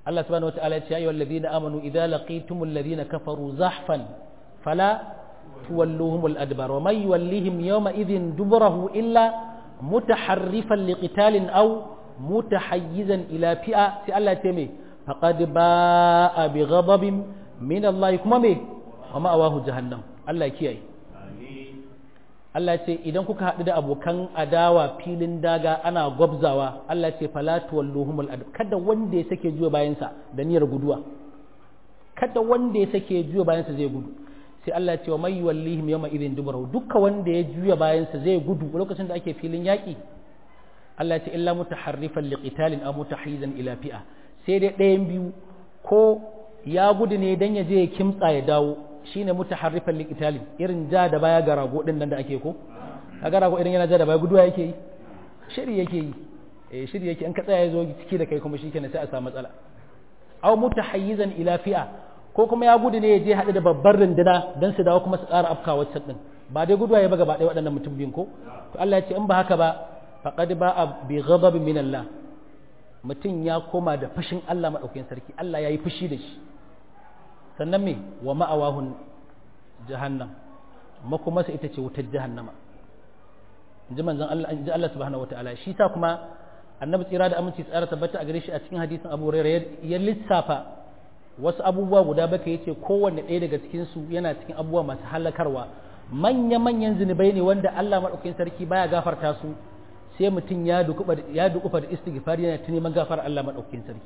Allah subhanahu wataala ya ce ayyuhal ladina amanu idza laqitumul ladina kafaru zahfan fala tuwalluhumul adbar wa may yuwallihim yawma idhin duburahu illa mutaharrifan liqitalin aw mutahayyizan ila fi'a sai Allah ya ce me faqad ba'a bi ghadabin min Allah kuma me wa ma'awahu jahannam Allah ya kiyaye Allah ce idan kuka haɗu da abokan adawa filin daga ana gwabzawa Allah ce falatu walluhumul adu kada wanda ya sake juya bayansa da niyyar guduwa kada wanda ya sake juya bayansa zai gudu sai Allah ce wa mai wallihim yawma idin dubarahu dukka wanda ya juya bayansa zai gudu lokacin da ake filin yaƙi Allah ce illa mutaharrifan liqitalin aw mutahayyizan ila fi'a sai dai ɗayan biyu ko ya gudu ne dan ya je ya kimtsa ya dawo shine mutaharrifan liqitalin irin ja da baya ga rago din nan da ake ko kaga rago irin yana ja da baya guduwa yake yi shiri yake yi eh shiri yake in ka tsaya ya zo ciki da kai kuma shikenan sai a samu matsala aw mutahayyizan ila fi'a ko kuma ya gudu ne ya je haɗu da babbar runduna dan su dawo kuma su ƙara afka wacce din ba dai guduwa ya ba gaba ɗaya waɗannan mutum biyun ko to Allah ya ce in ba haka ba faqad ba'a bi ghadabin min Allah mutum ya koma da fushin Allah madaukakin sarki Allah ya yi fushi da shi sannan me wa ma'awahun jahannam makomasa ita ce wutar jahannama in ji manzon Allah in ji Allah subhanahu wataala shi sa kuma annabi tsira da aminci tsara tabbata a gare shi a cikin hadisin Abu Hurairah ya lissafa wasu abubuwa guda baka yace kowanne ɗaya daga cikin su yana cikin abubuwa masu halakarwa manya manyan zinubai ne wanda Allah madaukakin sarki baya gafarta su sai mutum ya dukufa ya dukufa da istighfar yana ta neman gafar Allah madaukakin sarki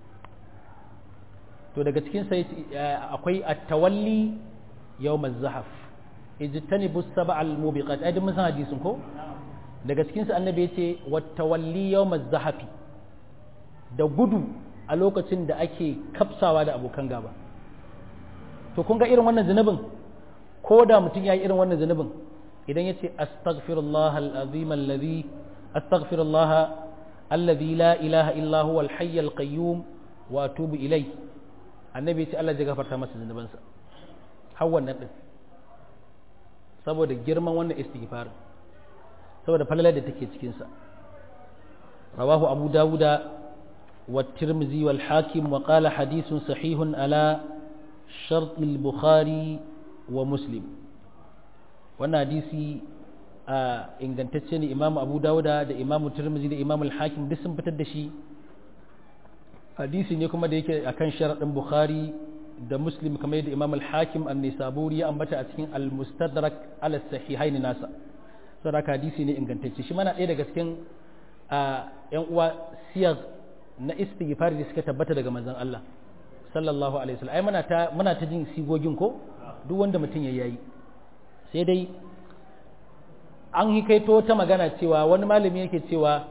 to daga cikin sai akwai at-tawalli yawm az-zahaf ijtanibu as-sab'a al-mubiqat ai mun san hadisin ko daga cikin sa annabi yace wat-tawalli yawm az-zahafi da gudu a lokacin da ake kafsawa da abokan gaba to kun ga irin wannan zanubin ko da mutum yayi irin wannan zanubin idan yace astaghfirullah al-azim alladhi astaghfirullah alladhi la ilaha illa huwa al-hayy al-qayyum wa atubu ilayhi annabi ce Allah zai gafarta masa zunubansa har wannan din saboda girman wannan istighfar saboda falalar da take cikin sa rawahu abu dawuda wa tirmizi wal hakim wa qala hadithun sahihun ala shart al bukhari wa muslim wannan hadisi a ingantacce ne imamu abu dawuda da imamu tirmizi da imamu al hakim duk sun fitar da shi hadisi ne kuma da yake akan sharaɗin bukhari da muslim kamar yadda imam al-hakim an-nisaburi ya ambata a cikin al-mustadrak ala sahihaini nasa saboda hadisi ne ingantacce shi mana ɗaya daga cikin yan uwa siyar na istighfar da suka tabbata daga manzon Allah sallallahu alaihi wasallam ai muna ta muna ta jin sigogin ko duk wanda mutum ya yayi sai dai an hikaito ta magana cewa wani malami yake cewa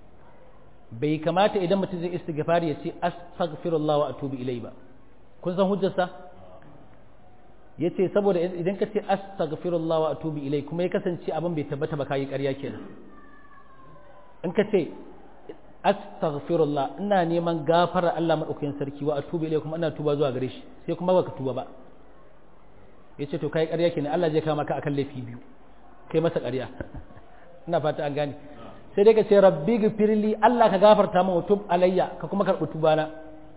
bai kamata idan mutum zai istighfar ya ce astaghfirullah wa atubu ilai ba kun san hujjarsa yace saboda idan ka ce astaghfirullah wa atubu ilai kuma ya kasance abin bai tabbata ba kai ƙarya kenan in ka ce astaghfirullah ina neman gafara Allah madaukakin sarki wa atubu ilai kuma ina tuba zuwa gare shi sai kuma baka tuba ba yace to kai ƙarya kenan Allah zai kama ka akan laifi biyu kai masa ƙarya ina fata an gane sai dai ka ce rabbi gifirli Allah ka gafarta min tub alayya ka kuma karɓi tubana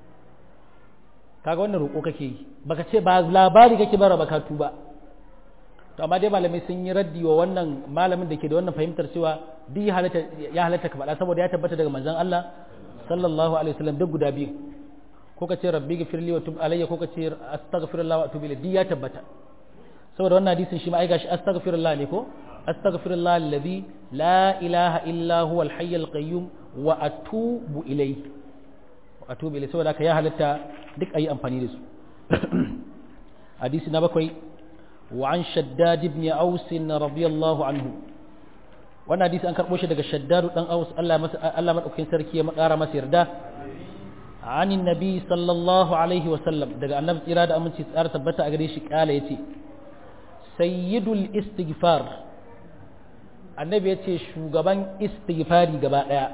kaga wannan roƙo kake yi baka ce ba labari kake bara baka tuba to amma dai malamai sun yi raddi wa wannan malamin da ke da wannan fahimtar cewa duk ya halatta ya halatta ka faɗa saboda ya tabbata daga manzon Allah sallallahu alaihi wasallam duk guda biyu ko ka ce rabbi gifirli wa tub alayya ko ka ce astaghfirullah wa atubu ilayhi duk ya tabbata saboda wannan hadisin shi ma ai gashi astaghfirullah ne ko أستغفر الله الذي لا إله إلا هو الحي القيوم وأتوب إليه وأتوب إليه سوى ذلك يا هلتا دك أي أمفاني رسو حديث نبكوي وعن شداد بن أوس رضي الله عنه وانا حديث أنكر موشي دك شداد بن أوس الله من أكين سركي مقارا مسير ده عن النبي صلى الله عليه وسلم دك النبي إرادة أمن تسأر تبتا أغريشك آلة يتي سيد الاستغفار annabi ya ce shugaban istighfari gaba ɗaya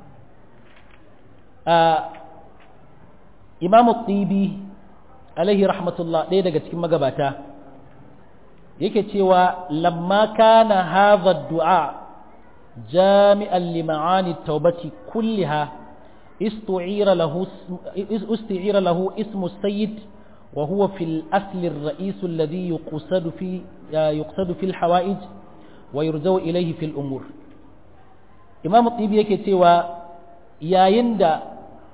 imamu tsibi alaihi rahmatullah ɗaya daga cikin magabata yake cewa lamma kana hadha du'a jami'an lima'ani taubati kulliha استعير له استعير له اسم السيد وهو في الأصل الرئيس الذي يقصد في يقصد في الحوائج ويرجو إليه في الأمور إمام الطيبي yake cewa yayin da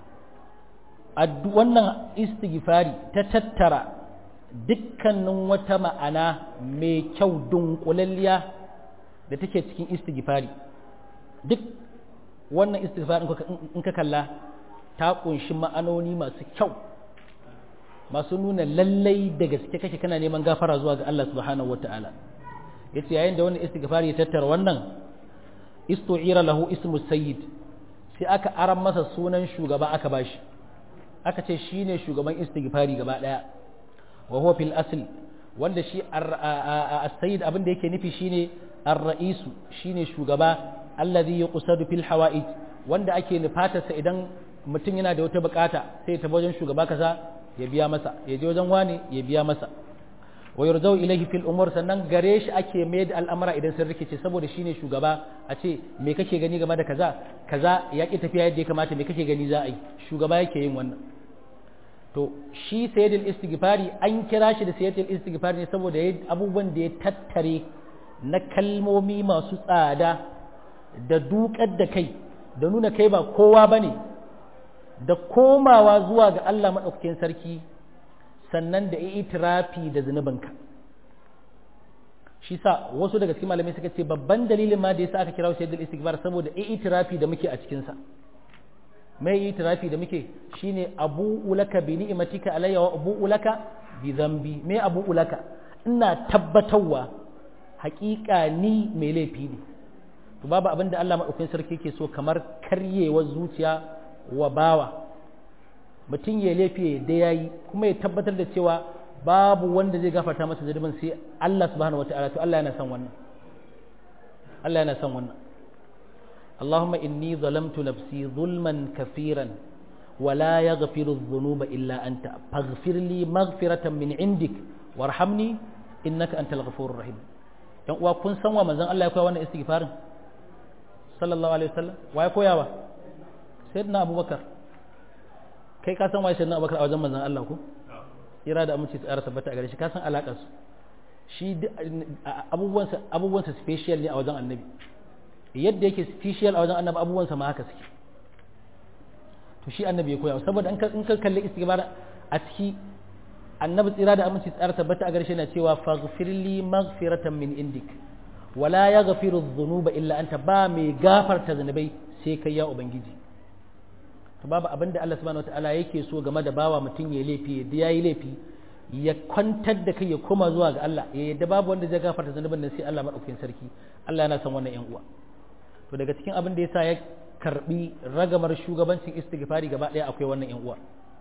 wannan istighfari ta tattara dukkanin wata ma'ana mai kyau dunkulalliya da take cikin istighfari duk wannan istighfari in ka kalla ta kunshi ma'anoni masu kyau masu nuna lallai da gaske kake kana neman gafara zuwa ga Allah subhanahu wata'ala yace yayin da wannan istighfari ya tattara wannan istu'ira lahu ismu sayyid sai aka aran masa sunan shugaba aka bashi aka ce shine shugaban istighfari gaba daya wa huwa fil asl wanda shi as-sayyid abin da yake nufi shine ar-ra'isu shine shugaba alladhi yuqsadu fil hawa'ij wanda ake nufatarsa idan mutum yana da wata bukata sai ya tafi wajen shugaba kaza ya biya masa ya je wajen wani ya biya masa wa yurzau ilaihi fil umur sannan gare shi ake mai da al'amura idan sun rikice saboda shine shugaba a ce me kake gani game da kaza kaza ya ki tafiya yadda ya kamata me kake gani za a yi shugaba yake yin wannan to shi sayyidul istighfari an kira shi da sayyidul istighfari ne saboda abubuwan da ya tattare na kalmomi masu tsada da dukar da kai da nuna kai ba kowa bane da komawa zuwa ga Allah maɗaukakin sarki sannan da itirafi da zunubinka shi sa wasu daga cikin malamai suka ce babban dalilin ma da yasa aka kira shaidul istighfar saboda itirafi da muke a cikin sa mai itirafi da muke shine abu ulaka bi ni'matika alayya wa abu ulaka bi dhanbi me abu ulaka ina tabbatarwa haƙiƙa ni mai laifi ne to babu abin da Allah maɗaukakin sarki yake so kamar karyewar zuciya wa bawa mutum ya laifi da ya yi kuma ya tabbatar da cewa babu wanda zai gafarta masa zunubin sai Allah subhanahu wata'ala to Allah yana son wannan Allah yana son wannan Allahumma inni zalamtu nafsi zulman kafiran wa la yaghfiru dhunuba illa anta faghfir li maghfiratan min indik warhamni innaka antal ghafurur rahim yan uwa kun san wa manzon Allah ya koya wannan istighfarin sallallahu alaihi wasallam wa ya koyawa sayyidina abubakar kai ka san waye sayyidina abubakar a wajen manzon Allah ko ira da amince tsara tabbata a gare shi ka san alakar su shi abubuwansa abubuwansa special ne a wajen annabi yadda yake special a wajen annabi abubuwansa ma haka suke to shi annabi ya koya saboda in ka kalli istighfar a ciki annabi tsira da amince tsara tabbata a gare shi yana cewa faghfirli maghfiratan min indik wala yaghfiru dhunuba illa anta ba mai gafarta zanubai sai kai ya ubangiji to babu abin da Allah subhanahu wataala yake so game da bawa mutum ya laifi da yayi laifi ya kwantar da kai ya koma zuwa ga Allah ya yadda babu wanda zai gafarta zanubin nan sai Allah madaukakin sarki Allah yana son wannan yan uwa to daga cikin abin da yasa ya karbi ragamar shugabancin istighfari gaba daya akwai wannan yan uwa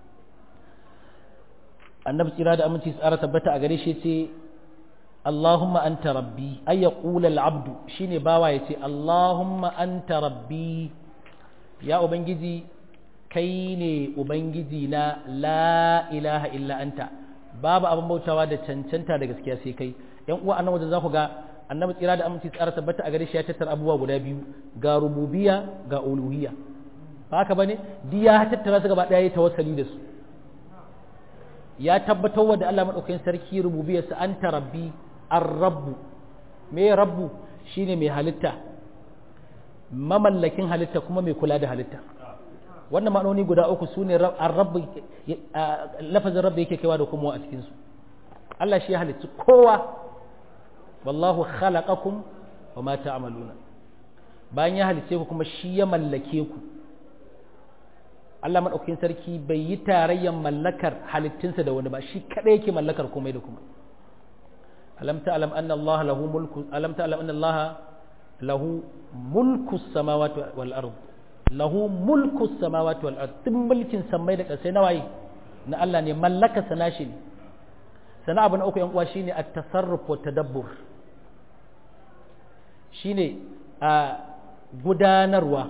annabi tsira da aminci tsara tabbata a gare shi ce Allahumma anta rabbi ay yaqula al-abdu shine bawa yace Allahumma anta rabbi ya ubangiji kai ne ubangiji na la ilaha illa anta babu abin bautawa da cancanta da gaskiya sai kai yan uwa annabi wajen za ku ga annabi tsira da aminci tsara tabbata a gare shi ya tattara abubuwa guda biyu ga rububiyya ga uluhiyya ba haka bane duk ya tattara su gaba daya ya tawassali da su ya tabbatar wa da Allah madaukakin sarki rububiyarsa anta rabbi ar-rabbu me rabbu shine mai halitta mamallakin halitta kuma mai kula da halitta wannan ma'anoni guda uku su ne rabbi lafazin rabbi yake kaiwa da kuma a cikinsu Allah shi ya halitta kowa wallahu khalaqakum wa ma ta'maluna bayan ya halice ku kuma shi ya mallake ku Allah madaukakin sarki bai yi tarayyan mallakar halittunsa da wani ba shi kadai yake mallakar komai da kuma alam ta'lam anna Allah lahu mulku alam ta'lam anna Allah lahu mulku samawati wal ardh lahu mulku samawati wal ard duk mulkin sammai da ƙasai na waye na Allah ne mallaka sana shi ne sana abu na uku yan uwa shine at-tasarruf wa tadabbur shine a gudanarwa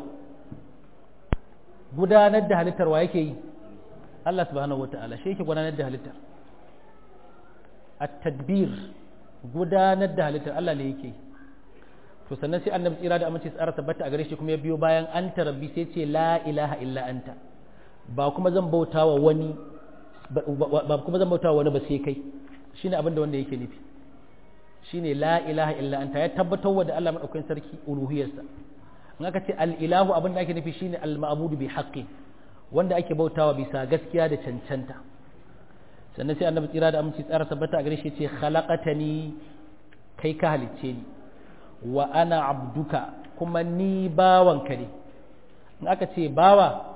gudanar da halittar wa yake yi Allah subhanahu wata'ala shi yake gudanar da halittar at-tadbir gudanar da halittar Allah ne yake yi to sannan sai annabi tsira da aminci tsara tabbata a gare shi kuma ya biyo bayan anta rabbi sai ce la ilaha illa anta ba kuma zan bauta wa wani ba kuma zan bauta wa wani ba sai kai shine abin da wanda yake nufi shine la ilaha illa anta ya tabbatar wa da Allah madaukakin sarki uluhiyarsa in aka ce al ilahu abin da ake nufi shine al ma'budu bi haqqi wanda ake bautawa bisa gaskiya da cancanta sannan sai annabi tsira da aminci tsara tabbata a gare shi ce khalaqatani kai ka halicce ni wa ana abduka kuma ni bawanka ne in aka ce bawa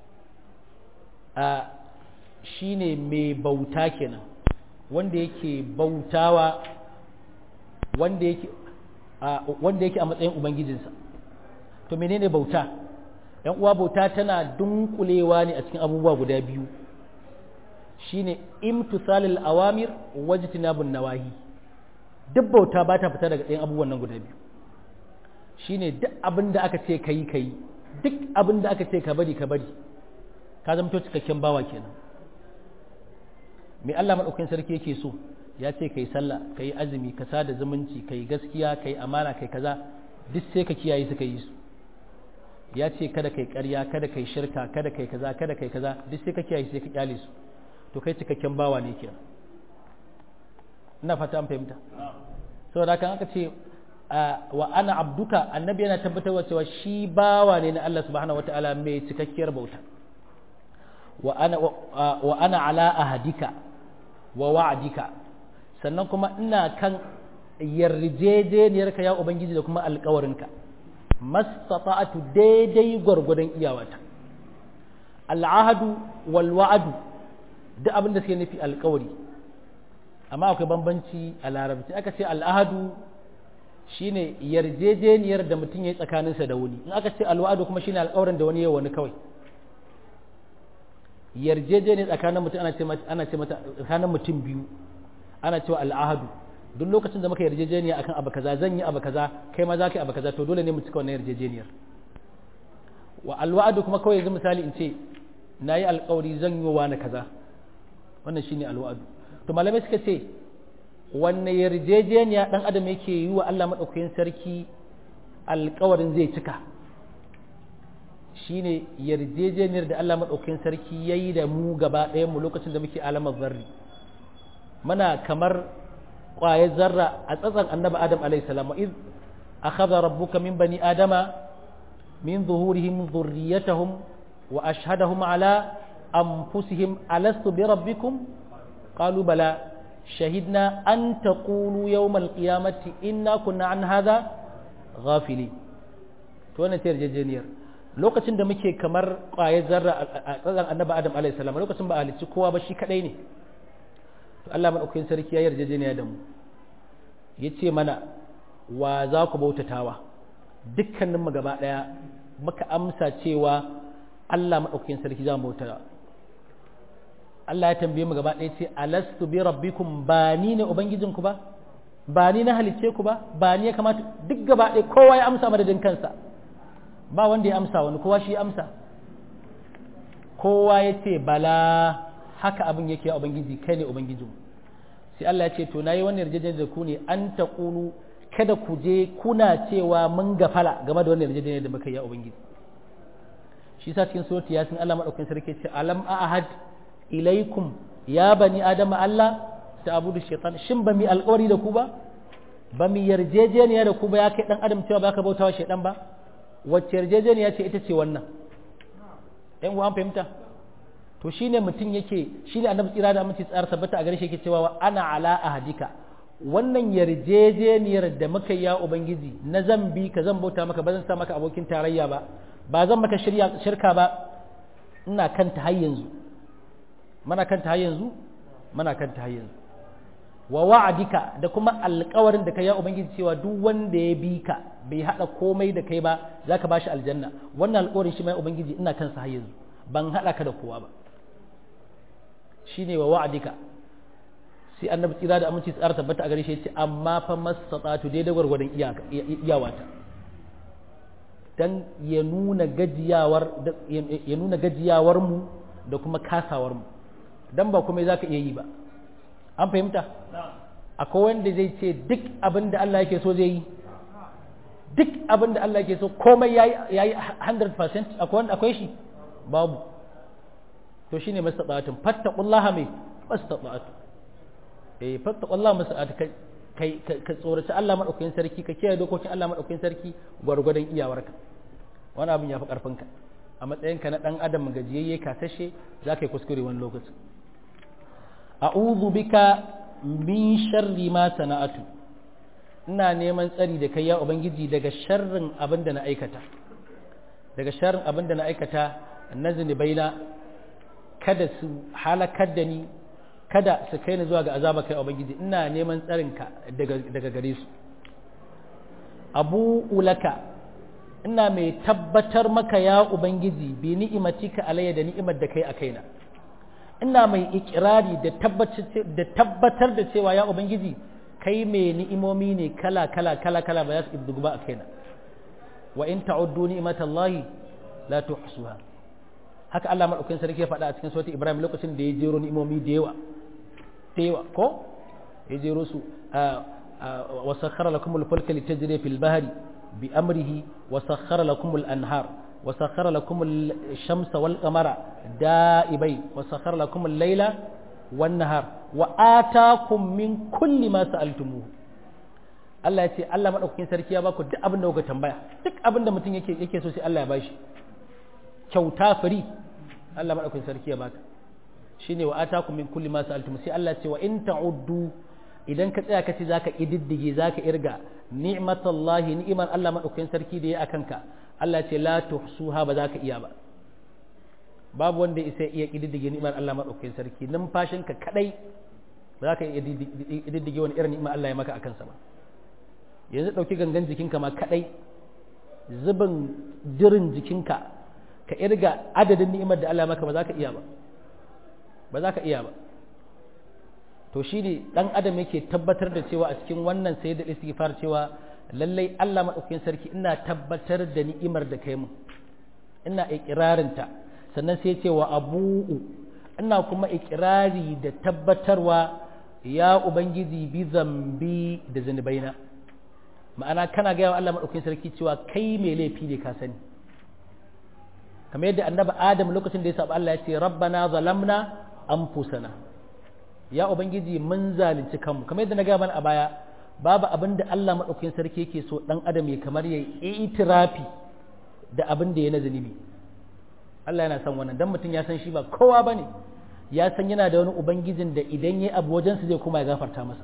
a shine mai bauta kenan wanda yake bautawa wanda yake wanda yake a matsayin ubangijinsa to menene bauta yan uwa bauta tana dunkulewa ne a cikin abubuwa guda biyu shine imtisalil awamir wajtinabun nawahi duk bauta ba ta fita daga ɗayan abubuwan nan guda biyu shine duk abin da aka ce kayi kayi duk abin da aka ce ka bari ka bari ka zamto cikakken bawa kenan me Allah madaukakin sarki yake so ya ce kai sallah kai azumi ka sada zumunci kai gaskiya kai amana kai kaza duk sai ka kiyaye su yi su ya ce kada kai ƙarya kada kai shirka kada kai kaza kada kai kaza duk sai ka kiyaye sai ka kyale su to kai cikakken bawa ne kenan ina fata an fahimta saboda kan aka ce wa ana abduka annabi yana tabbatarwa cewa shi bawa ne na Allah subhanahu wataala mai cikakkiyar bauta wa ana wa ana ala ahadika wa wa'dika sannan kuma ina kan yarjejeniyarka ya ubangiji da kuma alƙawarinka mastata'atu daidai gwargwadon iyawata al'ahadu wal wa'adu duk abin da suke nufi alƙawari amma akwai bambanci a larabci aka ce al'ahadu shine yarjejeniyar da mutum ya yi tsakaninsa da wani in aka ce alwa'adu kuma shine alƙawarin da wani ya wani kawai yarjejeniyar tsakanin mutum ana ce mata ana ce mata tsakanin mutum biyu ana cewa al'ahadu duk lokacin da muka yarjejeniya akan abu kaza zan yi abu kaza kai ma za ka yi abu kaza to dole ne mu cika wannan yarjejeniyar wa alwa'adu kuma kawai yanzu misali in ce na yi alƙawari zan yi wa wani kaza wannan shine alwa'adu to malamai suka ce wanne yarjejeniya dan adam yake yi wa Allah madaukakin sarki alkawarin zai cika shine yarjejeniyar da Allah madaukakin sarki yayi da mu gaba ɗayan mu lokacin da muke alamar zarri muna kamar ƙwayar zarra a tsatsan annabi adam alayhi salam iz akhadha rabbuka min bani adama min zuhurihim dhurriyyatahum wa ashhadahum ala anfusihim alastu bi rabbikum qalu bala شهدنا أن تقولوا يوم القيامة إنا كنا عن هذا غافلين to wannan ta yarjejeniyar lokacin da muke kamar ƙwayar zarra a tsadan annabi adam alayhi salam lokacin ba a halicci kowa ba shi kadai ne to Allah madaukakin sarki ya yarjejeniya da mu yace mana wa za ku bautatawa dukkanin mu gaba daya muka amsa cewa Allah madaukakin sarki za mu bautatawa Allah ya tambaye mu gaba ɗaya ce alastu bi rabbikum ba ni ne ubangijinku ba ba ni na halicce ku ba ba ni ya kamata duk gaba ɗaya kowa ya amsa madadin kansa ba wanda ya amsa wani kowa shi ya amsa kowa ya ce bala haka abin yake a ubangiji kai ne ubangijin sai Allah ya ce to nayi wannan yarjejeniyar da ku ne an taqulu kada ku je kuna cewa mun gafala game da wannan yarjejeniyar da muka yi a ubangiji shi sa cikin surati yasin Allah madaukakin sarki ce alam ahad ilaikum ya bani adama Allah ta abudu shaitan shin ba mi alƙawari da ku ba ba mi yarjejeniya da ku ba ya kai dan adam cewa ba ka bautawa shaitan ba wacce yarjejeniya ce ita ce wannan ɗan uwan fahimta to shine mutum yake shine annabi tsira da aminci tsara tabbata a gare shi yake cewa ana ala ahadika wannan yarjejeniyar da muka ya ubangiji na zan bi ka zan bauta maka ba zan sa maka abokin tarayya ba ba zan maka shirka ba ina kanta har yanzu mana kanta har yanzu mana kanta har yanzu wa wa'adika da kuma alƙawarin da kai ya ubangiji cewa duk wanda ya bi ka bai hada komai da kai ba zaka bashi aljanna wannan alƙawarin shi mai ubangiji ina kansa har yanzu ban hada ka da kowa ba shine wa wa'adika sai annabi tsira da aminci tsara tabbata a gare shi yace amma fa masatatu daidai gwargwadon iyawata dan ya nuna gajiyawar ya nuna gajiyawar mu da kuma kasawar mu dan ba kuma za ka iya yi ba an fahimta akwai wanda zai ce duk abin da Allah yake so zai yi duk abin da Allah ke so komai ya yi 100% akwai shi babu to shine mastata'atun fattaqullaha mai mastata'atun eh fattaqullaha mastata'atun kai ka tsoraci Allah madaukakin sarki ka kiyaye dokokin Allah madaukakin sarki gwargwadon iyawarka wani abin ya fi karfinka a matsayinka na dan adam gajiyayye kasashe za ka yi kuskure wani lokaci a'udhu bika min sharri ma sana'atu ina neman tsari da kai ya ubangiji daga sharrin abin da na aikata daga sharrin abin da na aikata na zunubaina kada su halakar da ni kada su kai ni zuwa ga azaba kai ubangiji ina neman tsarinka daga daga gare su abu ulaka ina mai tabbatar maka ya ubangiji bi ni'imatika alayya da ni'imar da kai a kaina ina mai ikirari da tabbatar da cewa ya ubangiji kai mai ni'imomi ne kala kala kala kala ba za su ibdugu ba a kaina wa in ta'uddu ni'matallahi la tuhsuha haka Allah madaukakin sarki ya faɗa a cikin sautin Ibrahim lokacin da ya jero ni'imomi da yawa da yawa ko ya jero su wa sakhara lakum al-fulka litajri fil bahri bi amrihi wa sakhara lakum al-anhar wa sakhara lakum ash-shamsa wal qamara da'ibai wa sakhara lakum al-layla wan nahar wa atakum min kulli ma sa'altumuhu Allah ya ce Allah madaukakin sarki ya baku duk abin da kuka tambaya duk abin da mutum yake yake so sai Allah ya bashi kyauta fari Allah madaukakin sarki ya baka shine wa atakum min kulli ma sa'altum sai Allah ya ce wa in ta'uddu idan ka tsaya kace zaka ididdige zaka irga ni'matallahi ni'man Allah madaukakin sarki da ya akan ka Allah ya ce la tuhsuha ba zaka iya ba babu wanda isa iya kididdige ni'mar Allah madaukakin sarki numfashinka kadai ba za ka iya kididdige wani irin ni'mar Allah ya maka akan sa ba yanzu ɗauki gangan jikinka ma kaɗai zubin jirin jikinka ka irga adadin ni'imar da Allah maka ba za ka iya ba ba za ka iya ba to shi ne ɗan adam yake tabbatar da cewa a cikin wannan sai da istighfar cewa lallai Allah maɗaukakin sarki ina tabbatar da ni'imar da kai mu ina ikirarinta sannan sai cewa abu'u ina kuma ikirari da tabbatarwa ya ubangiji bi zambi da zunubaina ma'ana kana gaya wa Allah maɗaukin sarki cewa kai mai laifi ne ka sani kamar yadda annabi adam lokacin da ya saba Allah ya ce rabbana zalamna anfusana ya ubangiji mun zalunci kanmu kamar yadda na gaya mana a baya babu abin da Allah maɗaukin sarki yake so ɗan adam ya kamar ya yi itirafi da abin da ya na zunubi Allah yana son wannan dan mutum ya san shi ba kowa bane ya san yana da wani ubangijin da idan ya abu wajensa zai kuma ya gafarta masa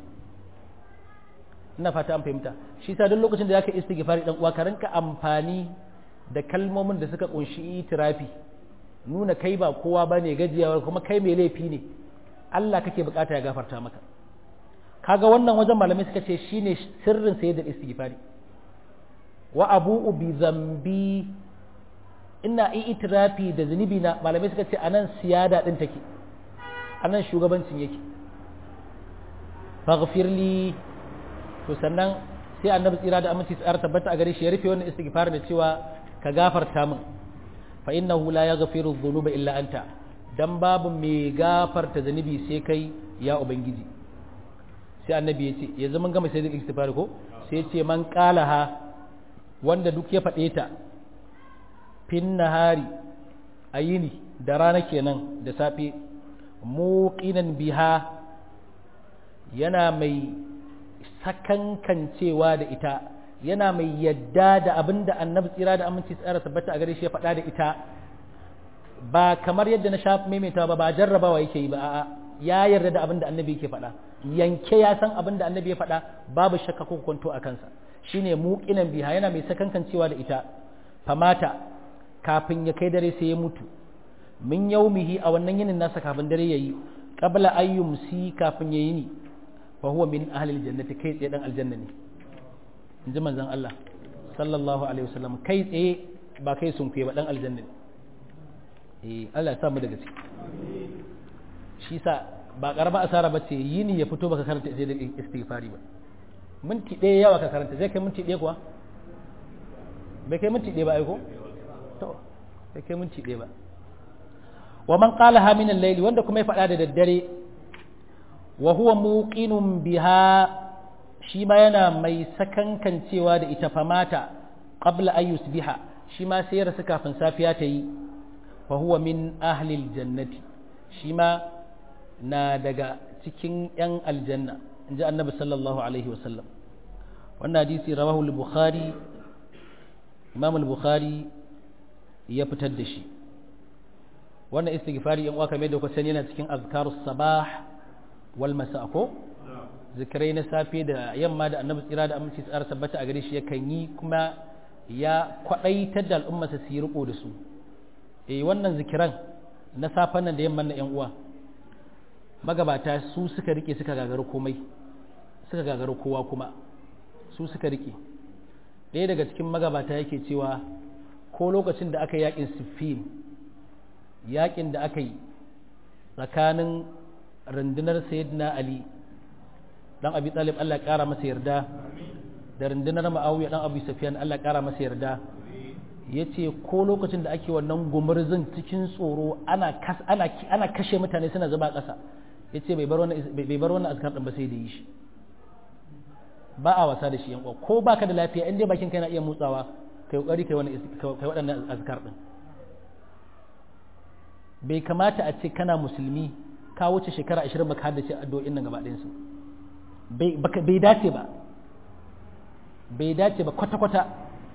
ina fata an fahimta shi sa duk lokacin da zaka istighfari dan uwa ka rinka amfani da kalmomin da suka kunshi itirafi nuna kai ba kowa bane gajiyawar kuma kai mai laifi ne Allah kake bukata ya gafarta maka kaga wannan wajen malamai suka ce shine sirrin sayyidul istighfari wa abu'u bi zambi ina itirafi da zunubi na malamai suka ce anan siyada din take anan shugabancin yake faghfirli to sannan sai annabi tsira da aminci tsayar tabbata a gare shi ya rufe wannan istighfar da cewa ka gafarta min fa innahu la yaghfiru dhunuba illa anta dan babu mai gafarta zanubi sai kai ya ubangiji sai annabi ya ce yanzu mun gama sai da istighfar ko sai ya ce man qalaha wanda duk ya faɗe ta fin nahari ayini da rana kenan da safe muqinan biha yana mai sakankancewa da ita yana mai yadda da abin da annabi tsira da aminci tsara tabbata a gare shi ya faɗa da ita ba kamar yadda na shafi maimaita ba ba jarrabawa yake yi ba a'a ya yarda da abin da annabi yake faɗa yanke ya san abin da annabi ya faɗa babu shakka ko kwanto a kansa shine muqinan biha yana mai sakankancewa da ita famata kafin ya kai dare sai ya mutu min yaumihi a wannan yinin nasa kafin dare yayi qabla ayyumsi kafin yayi ni fa huwa min ahli aljannati kai tsaye dan aljanna ne inji manzon Allah sallallahu alaihi wasallam kai tsaye ba kai sun ba dan aljanna ne eh Allah ya sa mu daga ciki shi sa ba karama asara ba ce yini ya fito baka karanta sai da istighfari ba minti ɗaya yawa ka karanta zai kai minti ɗaya kuwa bai kai minti ɗaya ba aiko to bai kai minti ɗaya ba wa man qalaha min al-layl wanda kuma ya faɗa da daddare wa huwa muqinun biha shi ma yana mai sakankancewa da ita famata qabla an yusbiha shi ma sai ya rasu kafin safiya ta yi fa huwa min ahli aljannati shi ma na daga cikin yan aljanna inji annabi sallallahu alaihi wasallam wannan hadisi rawahu al-bukhari imam al-bukhari ya fitar da shi wannan istighfari yan uwa kamar da kuka sani yana cikin azkarus sabah wal masa ko zikirai na safe da yamma da annabi tsira da aminci tsara tabbata a gare shi yakan yi kuma ya kwadaitar da al'umma su yi riko da su eh wannan zikiran na safen nan da yamman na yan uwa magabata su suka rike suka gagaru komai suka gagaru kowa kuma su suka rike ɗaya daga cikin magabata yake cewa ko lokacin da aka yakin siffin yakin da aka yi tsakanin rundunar sayyidina ali dan abi talib Allah ya kara masa yarda da rundunar ma'awiya dan abu safiyan Allah ya kara masa yarda yace ko lokacin da ake wannan gumurzin cikin tsoro ana ana ana kashe mutane suna zuba ƙasa yace bai bar wannan bai bar wannan azkar din ba sai da yi shi ba a wasa da shi yan ko baka da lafiya in dai bakin kai na iya motsawa kai kokari kai wannan kai waɗannan azkar din bai kamata a ce kana musulmi ka wuce shekara 20 baka haddace addu'o'in nan gaba ɗayan su bai dace ba bai dace ba kwata-kwata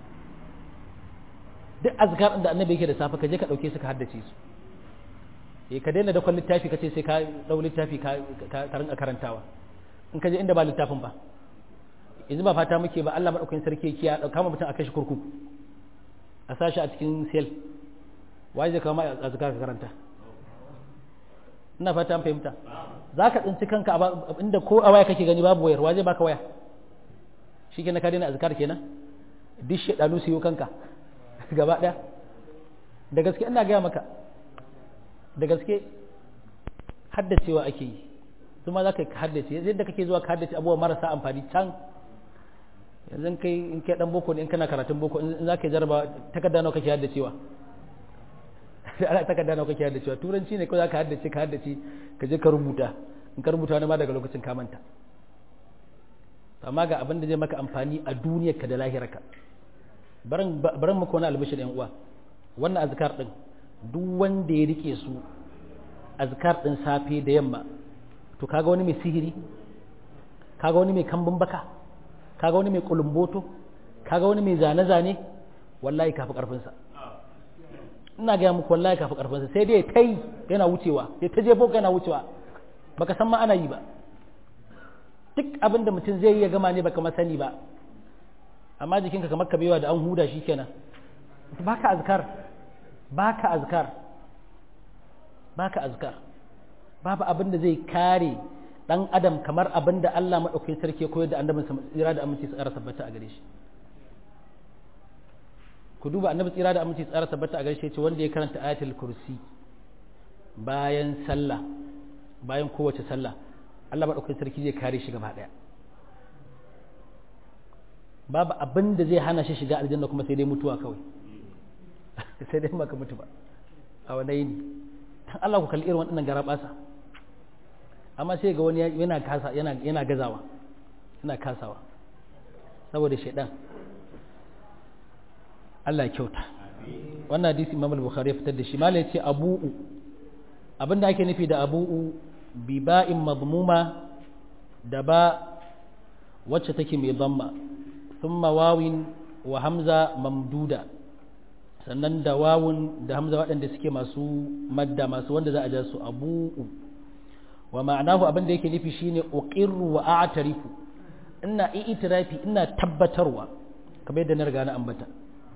duk azkar da annabi yake da safe ka je ka dauke su ka haddace su eh ka daina da kwallon littafi ka ce sai ka dau littafi ka ka rinka karantawa in ka je inda ba littafin ba yanzu ba fata muke ba Allah madaukakin sarki yake ya dauka mutum a kashi kurkuku a sashi a cikin sel wai zai kama azkar ka karanta ina fata an fahimta za ka tsinci kanka inda ko a waya kake gani babu wayar waje baka waya shi ke na ka daina azkar kenan duk shaɗanu su yi kanka gaba ɗaya da gaske ina gaya maka da gaske haddacewa ake yi kuma za ka haddace yadda kake zuwa ka haddace abubuwa marasa amfani can yanzu kai in kai dan boko ne in kana karatun boko in za ka jarraba takarda nawa kake haddacewa ana takarda nawa kake haddacewa turanci ne ko za ka haddace ka haddace ka je ka rubuta in ka rubuta wani ma daga lokacin ka manta amma ga abin da zai maka amfani a duniyarka da lahirarka baran muku wani albishir yan uwa wannan azkar din duk wanda ya rike su azkar din safe da yamma to kaga wani mai sihiri kaga wani mai kambun baka kaga wani mai kulumboto kaga wani mai zane-zane wallahi kafi karfinsa ina gaya muku wallahi kafi karfinsa sai dai tai yana wucewa sai ta jefo yana wucewa baka san ma ana yi ba duk abin da mutum zai iya gama ne baka ma sani ba amma jikinka kamar ka bewa da an huda shi kenan baka azkar baka azkar baka azkar babu abin da zai kare dan adam kamar abin da Allah madaukakin sarki ya koyar da annabin sa tsira da aminci tsara tabbata a gare shi ku duba annabi tsira da aminci tsara tabbata a gare shi ce wanda ya karanta ayatul kursi bayan sallah bayan kowace sallah Allah madaukakin sarki zai kare shi gaba daya babu abin da zai hana shi shiga aljanna kuma sai dai mutuwa kawai sai dai maka mutu ba a wani yini dan Allah ku kalli irin waɗannan garabasa amma sai ga wani yana kasa yana yana gazawa yana kasawa saboda shaidan Allah ya kyauta wannan hadisi Imam al-Bukhari ya fitar da shi malai ce abu'u abinda ake nufi da abu'u bi ba'in madmuma da ba wacce take mai dhamma thumma wawin wa hamza mamduda sannan da wawun da hamza waɗanda suke masu madda masu wanda za a ja su abu'u wa ma'anahu abin da yake nufi shine uqirru wa a'tarifu ina i'tirafi ina tabbatarwa kamar yadda na riga na ambata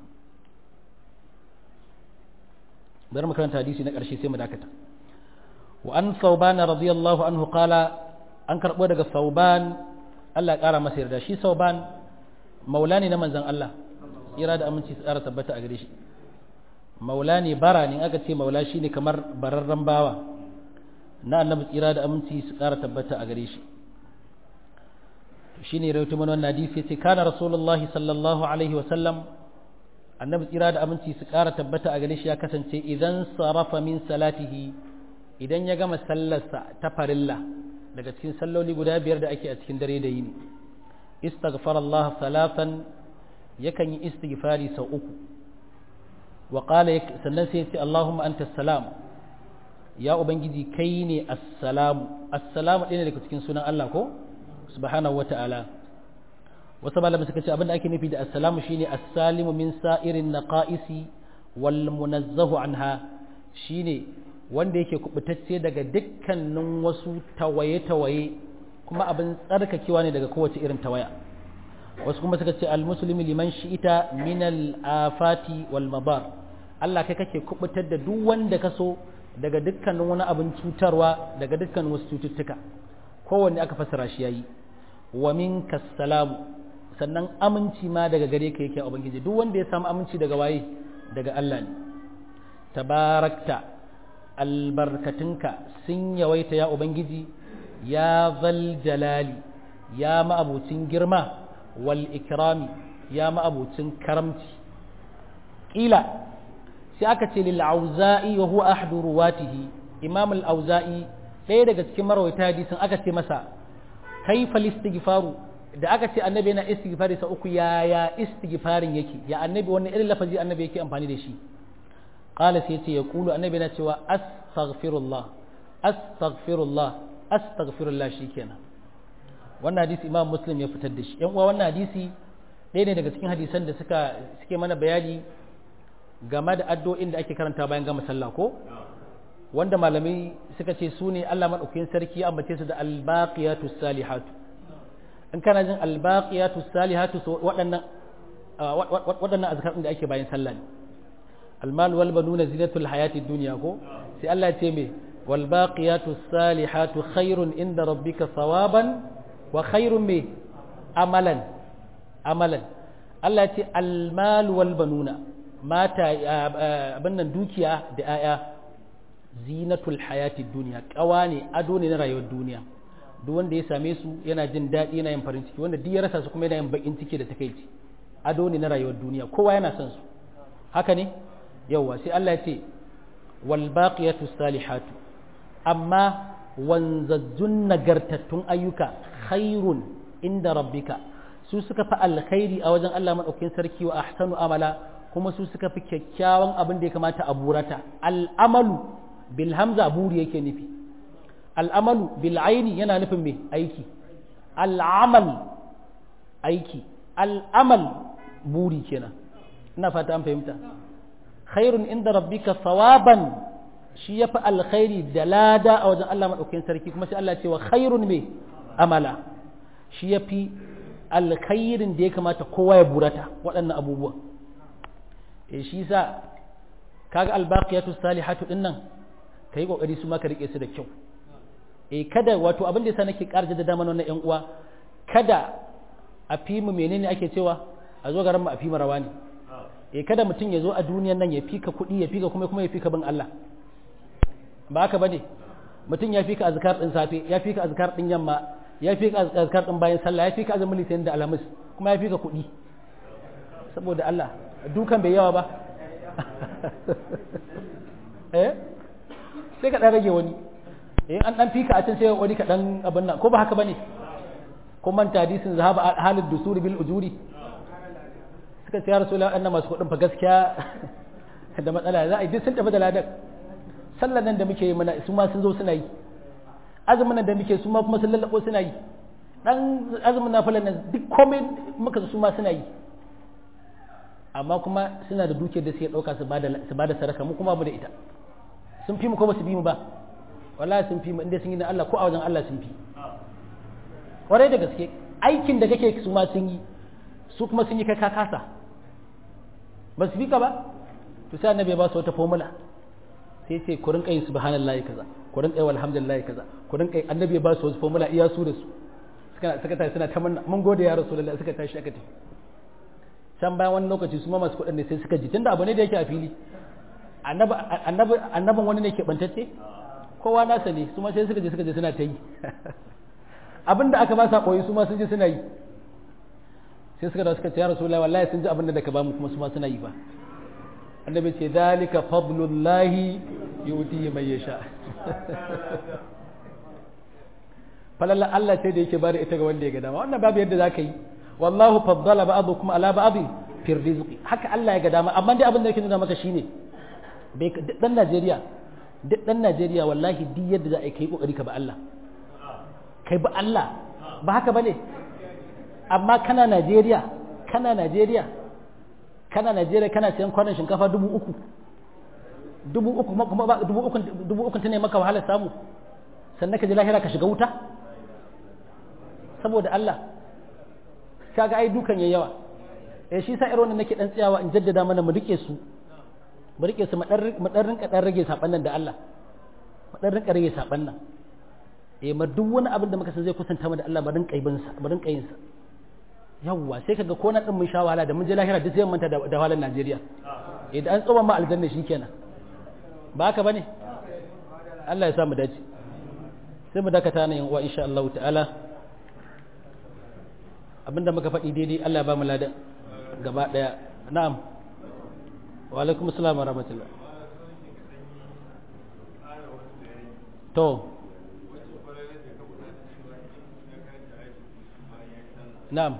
bari mu karanta hadisi na ƙarshe sai mu dakata wa an sauban radiyallahu anhu qala an karbo daga sauban Allah ya ƙara masa yarda shi sauban maula ne na manzon Allah tsira da aminci tsara tabbata a gare shi maula ne bara ne aka ce maula shine kamar bararren bawa na annabi tsira da aminci su ƙara tabbata a gare shi shi ne rautu mana wannan hadisi ce kana rasulullahi sallallahu alaihi wa sallam annabi tsira da aminci su ƙara tabbata a gare shi ya kasance idan sarafa min salatihi idan ya gama sallarsa ta farilla daga cikin salloli guda biyar da ake a cikin dare da yini istaghfar Allah salatan yakan yi istighfari sau uku wa qala sannan sai ya ce Allahumma anta salam ya ubangiji kai ne assalamu assalamu ɗaya ne daga cikin sunan Allah ko subhanahu wata'ala wasu malamai suka ce abinda ake nufi da assalamu shine as-salimu min sa'irin naqaisi wal munazzahu anha shine wanda yake kubutacce daga dukkanin wasu tawaye-tawaye kuma abin tsarkakewa ne daga kowace irin tawaya wasu kuma suka ce al-muslimi liman shi'ita min al-afati wal mabar Allah kai kake kubutar da duk wanda ka so daga dukkanin wani abin cutarwa daga dukkanin wasu cututtuka kowanne aka fassara shi yayi wa minka salamu sannan aminci ma daga gare ka yake ubangiji duk wanda ya samu aminci daga waye daga Allah ne tabarakta albarkatunka sun yawaita ya ubangiji ya zal jalali ya ma'abucin girma wal ikrami ya ma'abucin karamci ƙila sai aka ce lil auza'i wa huwa ahdu ruwatihi imam al auza'i ɗaya daga cikin marawaita hadisin aka ce masa kaifa istighfaru da aka ce annabi yana istighfari sa uku ya ya istighfarin yake ya annabi wannan irin lafazi annabi yake amfani da shi qala sai yace ya kulu annabi yana cewa astaghfirullah astaghfirullah astaghfirullah shikenan wannan hadisi imam muslim ya fitar da shi yan uwa wannan hadisi ɗaya ne daga cikin hadisan da suka suke mana bayani game da addu'o'in da ake karanta bayan gama sallah ko wanda malamai suka ce su ne Allah maɗaukakin sarki ya ambace su da albaqiyatu salihatu in kana jin albaqiyatu salihatu so waɗannan waɗannan azkar da ake bayan sallah ne almal wal banuna zinatul hayati dunya ko sai Allah ya ce me wal baqiyatu salihatu khairun inda rabbika thawaban wa khairun me amalan amalan Allah ya ce almal wal banuna mata abin nan dukiya da 'ya'ya zinatul hayati duniya kawa ne ado ne na rayuwar duniya duk wanda ya same su yana jin daɗi yana yin farin ciki wanda duk ya rasa su kuma yana yin bakin ciki da takaici ado ne na rayuwar duniya kowa yana son su haka ne yawwa sai Allah ya ce wal baqiyatu salihatu amma wanzazzun nagartattun ayyuka khairun inda rabbika su suka fi alkhairi a wajen Allah madaukakin sarki wa ahsanu amala kuma su suka fi kyakkyawan abin da ya kamata a burata al'amalu bil hamza buri yake nufi al'amalu bil aini yana nufin me aiki al'amal aiki al'amal buri kenan ina fata an fahimta khairun inda rabbika sawaban shi yafi alkhairi da lada a wajen Allah madaukakin sarki kuma sai Allah ce wa khairun me amala shi yafi alkhairin da ya kamata kowa ya burata waɗannan abubuwa e shi sa kaga albaqiyatu salihatu din nan kai kokari su ma ka rike su da kyau e kada wato abin da yasa nake karje da dama wannan yan uwa kada a fi mu menene ake cewa a zo garin mu a fi mu rawa ne e kada mutum ya zo a duniyan nan ya fika kuɗi ya fika kuma kuma ya fika bin Allah ba haka bane mutum ya fika azkar din safe ya fika azkar din yamma ya fika azkar din bayan sallah ya fika azumin litinin da alhamis kuma ya fika kuɗi saboda Allah dukan bai yawa ba eh sai ka dan rage wani eh an dan fika a can sai wani ka dan abin nan ko ba haka bane ko manta hadisin zahaba halid dusur bil ujuri suka ce ya rasulullah annan masu kudin fa gaskiya da matsala za a yi duk sun tafi da ladan sallan nan da muke yi mana su ma sun zo suna yi azumin nan da muke su ma kuma sun lallabo suna yi dan azumin nafilan nan duk komai muka su ma suna yi amma kuma suna da dukiyar da suke ɗauka su ba da sadaka mu kuma mu da ita sun fi mu ko ba su bi mu ba wallahi sun fi mu inda sun yi na Allah ko a wajen Allah sun fi kwarai da gaske aikin da kake su ma sun yi su kuma sun yi kai ka kasa ba su bi ka ba to sai annabi ya ba su wata formula sai ce ku rinka yin subhanallahi kaza ku rinka yin alhamdulillahi kaza ku rinka yin annabi ya ba su wasu formula iya su da su suka suka tashi suna ta mun gode ya rasulullahi suka tashi aka tafi can bayan wani lokaci su ma masu kuɗin ne sai suka ji tunda abu ne da yake a fili annabin wani ne ke bantacce kowa nasa ne su ma sai suka je suka je suna ta yi abin da aka ba sa koyi su ma sun je suna yi sai suka da suka ce ya rasulullahi wallahi sun ji abin da ka ba mu kuma su ma suna yi ba annabi ce dalika fadlullahi yuti man yasha falalla Allah sai da yake bada ita ga wanda ya ga dama wannan babu yadda zaka yi wallahu faddala ba'dukum ala ba'd fi rizqi haka Allah ya ga dama amma dai abin da yake nuna maka shine bai dan Najeriya duk dan Najeriya wallahi duk yadda za a yi kai kokari ka ba Allah kai ba Allah ba haka bane amma kana Najeriya kana Najeriya kana Najeriya kana sayan kwanan shinkafa dubu uku dubu uku kuma ba dubu uku dubu uku tana maka wahalar samu sannan ka je lahira ka shiga wuta saboda Allah kaga ai dukan yayi yawa eh shi sa irin wannan nake dan tsayawa in jaddada mana mu rike su mu rike su mu dan rinka dan rage saban nan da Allah mu dan rinka rage saban nan eh ma duk wani abin da muka san zai kusanta mu da Allah mu rinka yin sa mu rinka yin sa yawwa sai kaga ko na din mun sha wahala da mun je lahira duk sai mun manta da wahalar Najeriya eh da an tsoma ma aljanna shikenan ba haka bane Allah ya sa mu dace sai mu dakata nan wa insha Allah ta'ala abinda muka faɗi daidai Allah ba mu ladan gaba daya na'am wa alaikum assalam wa rahmatullah to na'am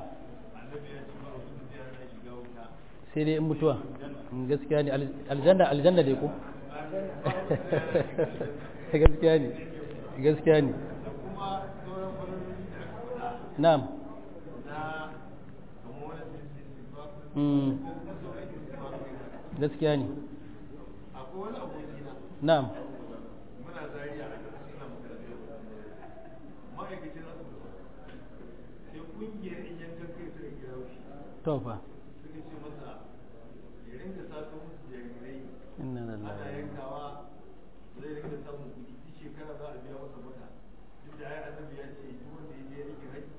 sai dai in mutuwa gaskiya ne aljanna aljanna dai ko gaskiya ne gaskiya ne na'am gaskiya ne na'am muna zariya a suna makarantar ma'aikacin asibiti sai kungiyar in yankan kai suka kira shi to fa suka ce masa ya rinka sato musu jarirai inna ana lillahi yankawa zai rinka samun kuɗi duk shekara za a biya masa mata duk da ai annabi ya ce duk wanda ya je aikin haji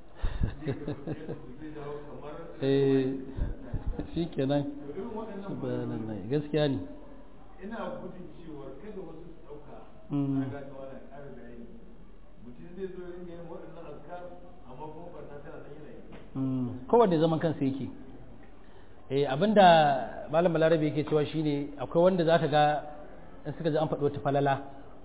zai dawo kamar eh shikenan to irin waɗannan subhanallah gaskiya ne ina gudun cewa kada wasu su ɗauka Mm. na gata wani ƙara bayani mutum zai zo ya ringa yin waɗannan azkar amma kuma barna tana nan yana yi Mm, kowanne zaman kansa yake eh abinda malam balarabe yake cewa shine akwai wanda zaka ga in suka ji an faɗi wata falala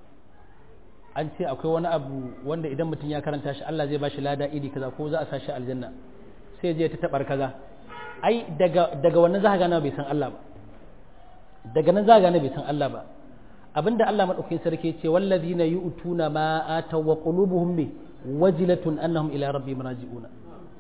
an ce akwai wani abu wanda idan mutum ya karanta shi Allah zai bashi lada iri kaza ko za a sa shi aljanna sai je ta tabar kaza ai daga daga wannan zaka gane bai san Allah ba daga nan zaka gane bai san Allah ba abinda Allah madaukakin sarki ya ce wallazina yu'tuna ma ataw wa qulubuhum bi wajilatun annahum ila rabbihim raji'una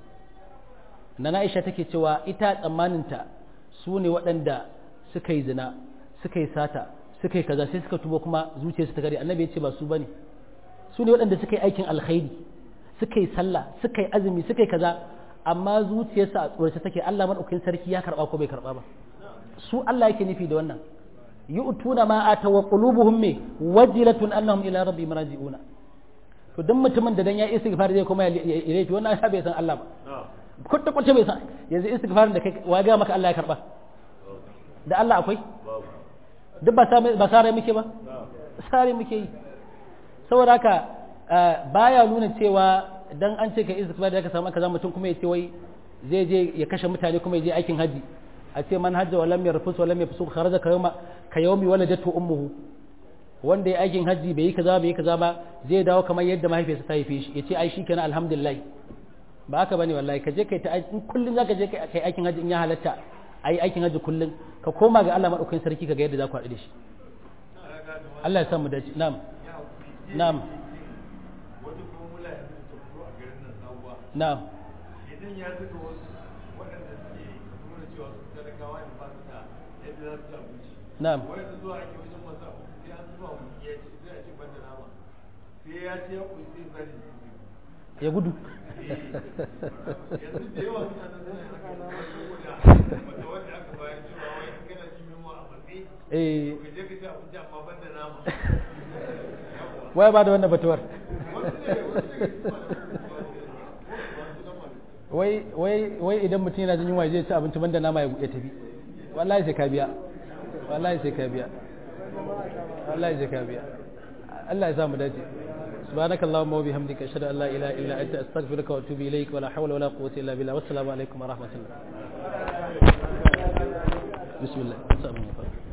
na Aisha take cewa ita tsammaninta su ne waɗanda suka yi zina suka yi sata suka yi kaza sai suka tuba kuma zuciyarsu ta gari annabi ya ce ba su bane su ne waɗanda suka yi aikin alkhairi suka yi sallah suka yi azumi suka yi kaza amma zuciyarsu a tsorace take Allah madaukakin sarki ya karba ko bai karba ba su Allah yake nufi da wannan yu'tuna ma ata wa qulubuhum me wajilatun annahum ila rabbihim raji'una to dan mutumin da dan ya istighfar zai kuma ya laifi wannan ya bai san Allah ba kwata kwata bai san yanzu istighfarin da kai wa ga maka Allah ya karba da Allah akwai duk ba sa ba sare muke ba sare muke yi saboda haka baya nuna cewa dan an ce ka istighfar da ka samu kaza mutum kuma ya ce wai zai je ya kashe mutane kuma ya je aikin haji a ce man hajja walam yarfus walam yafsuq kharaja ka yawma ka yawmi waladatu ummuhu wanda ya aikin haji bai yi kaza bai yi kaza ba zai dawo kamar yadda mahaifiyarsa ta haife shi yace ai shikenan alhamdulillah ba haka bane wallahi ka je kai ta in kullun zaka je kai aikin haji in ya halatta ai aikin haji kullun ka koma ga Allah madaukakin sarki ka ga yadda za ku haɗu da shi Allah ya sa mu dace na'am na'am wata formula yanzu ta fito a garin nan sabuwa na'am idan ya zuga wasu waɗanda suke nuna cewa su talakawa ne ba su da yadda za su ci abinci na'am wanda zuwa ake wajen masu abu sai an zuba mu ya ci sai a ce ban da nama sai ya ce ya ƙuri sai bari ya gudu yanzu da yawa suna nan suna haka saboda wata wanda aka bayar cewa wai in kana jin yunwa a matsayi eh ka je ka ci abinci amma ban da nama waya ba da wannan batuwar wasu ne wasu ne su ma da wasu nan malu wai wai wai idan mutum yana jin yunwa zai ci abinci banda nama ya ya tafi wallahi sai ka biya wallahi sai ka biya wallahi sai ka biya Allah ya sa mu dace سبحانك اللهم وبحمدك اشهد ان لا اله الا انت استغفرك واتوب اليك ولا حول ولا قوه الا بالله والسلام عليكم ورحمه الله بسم الله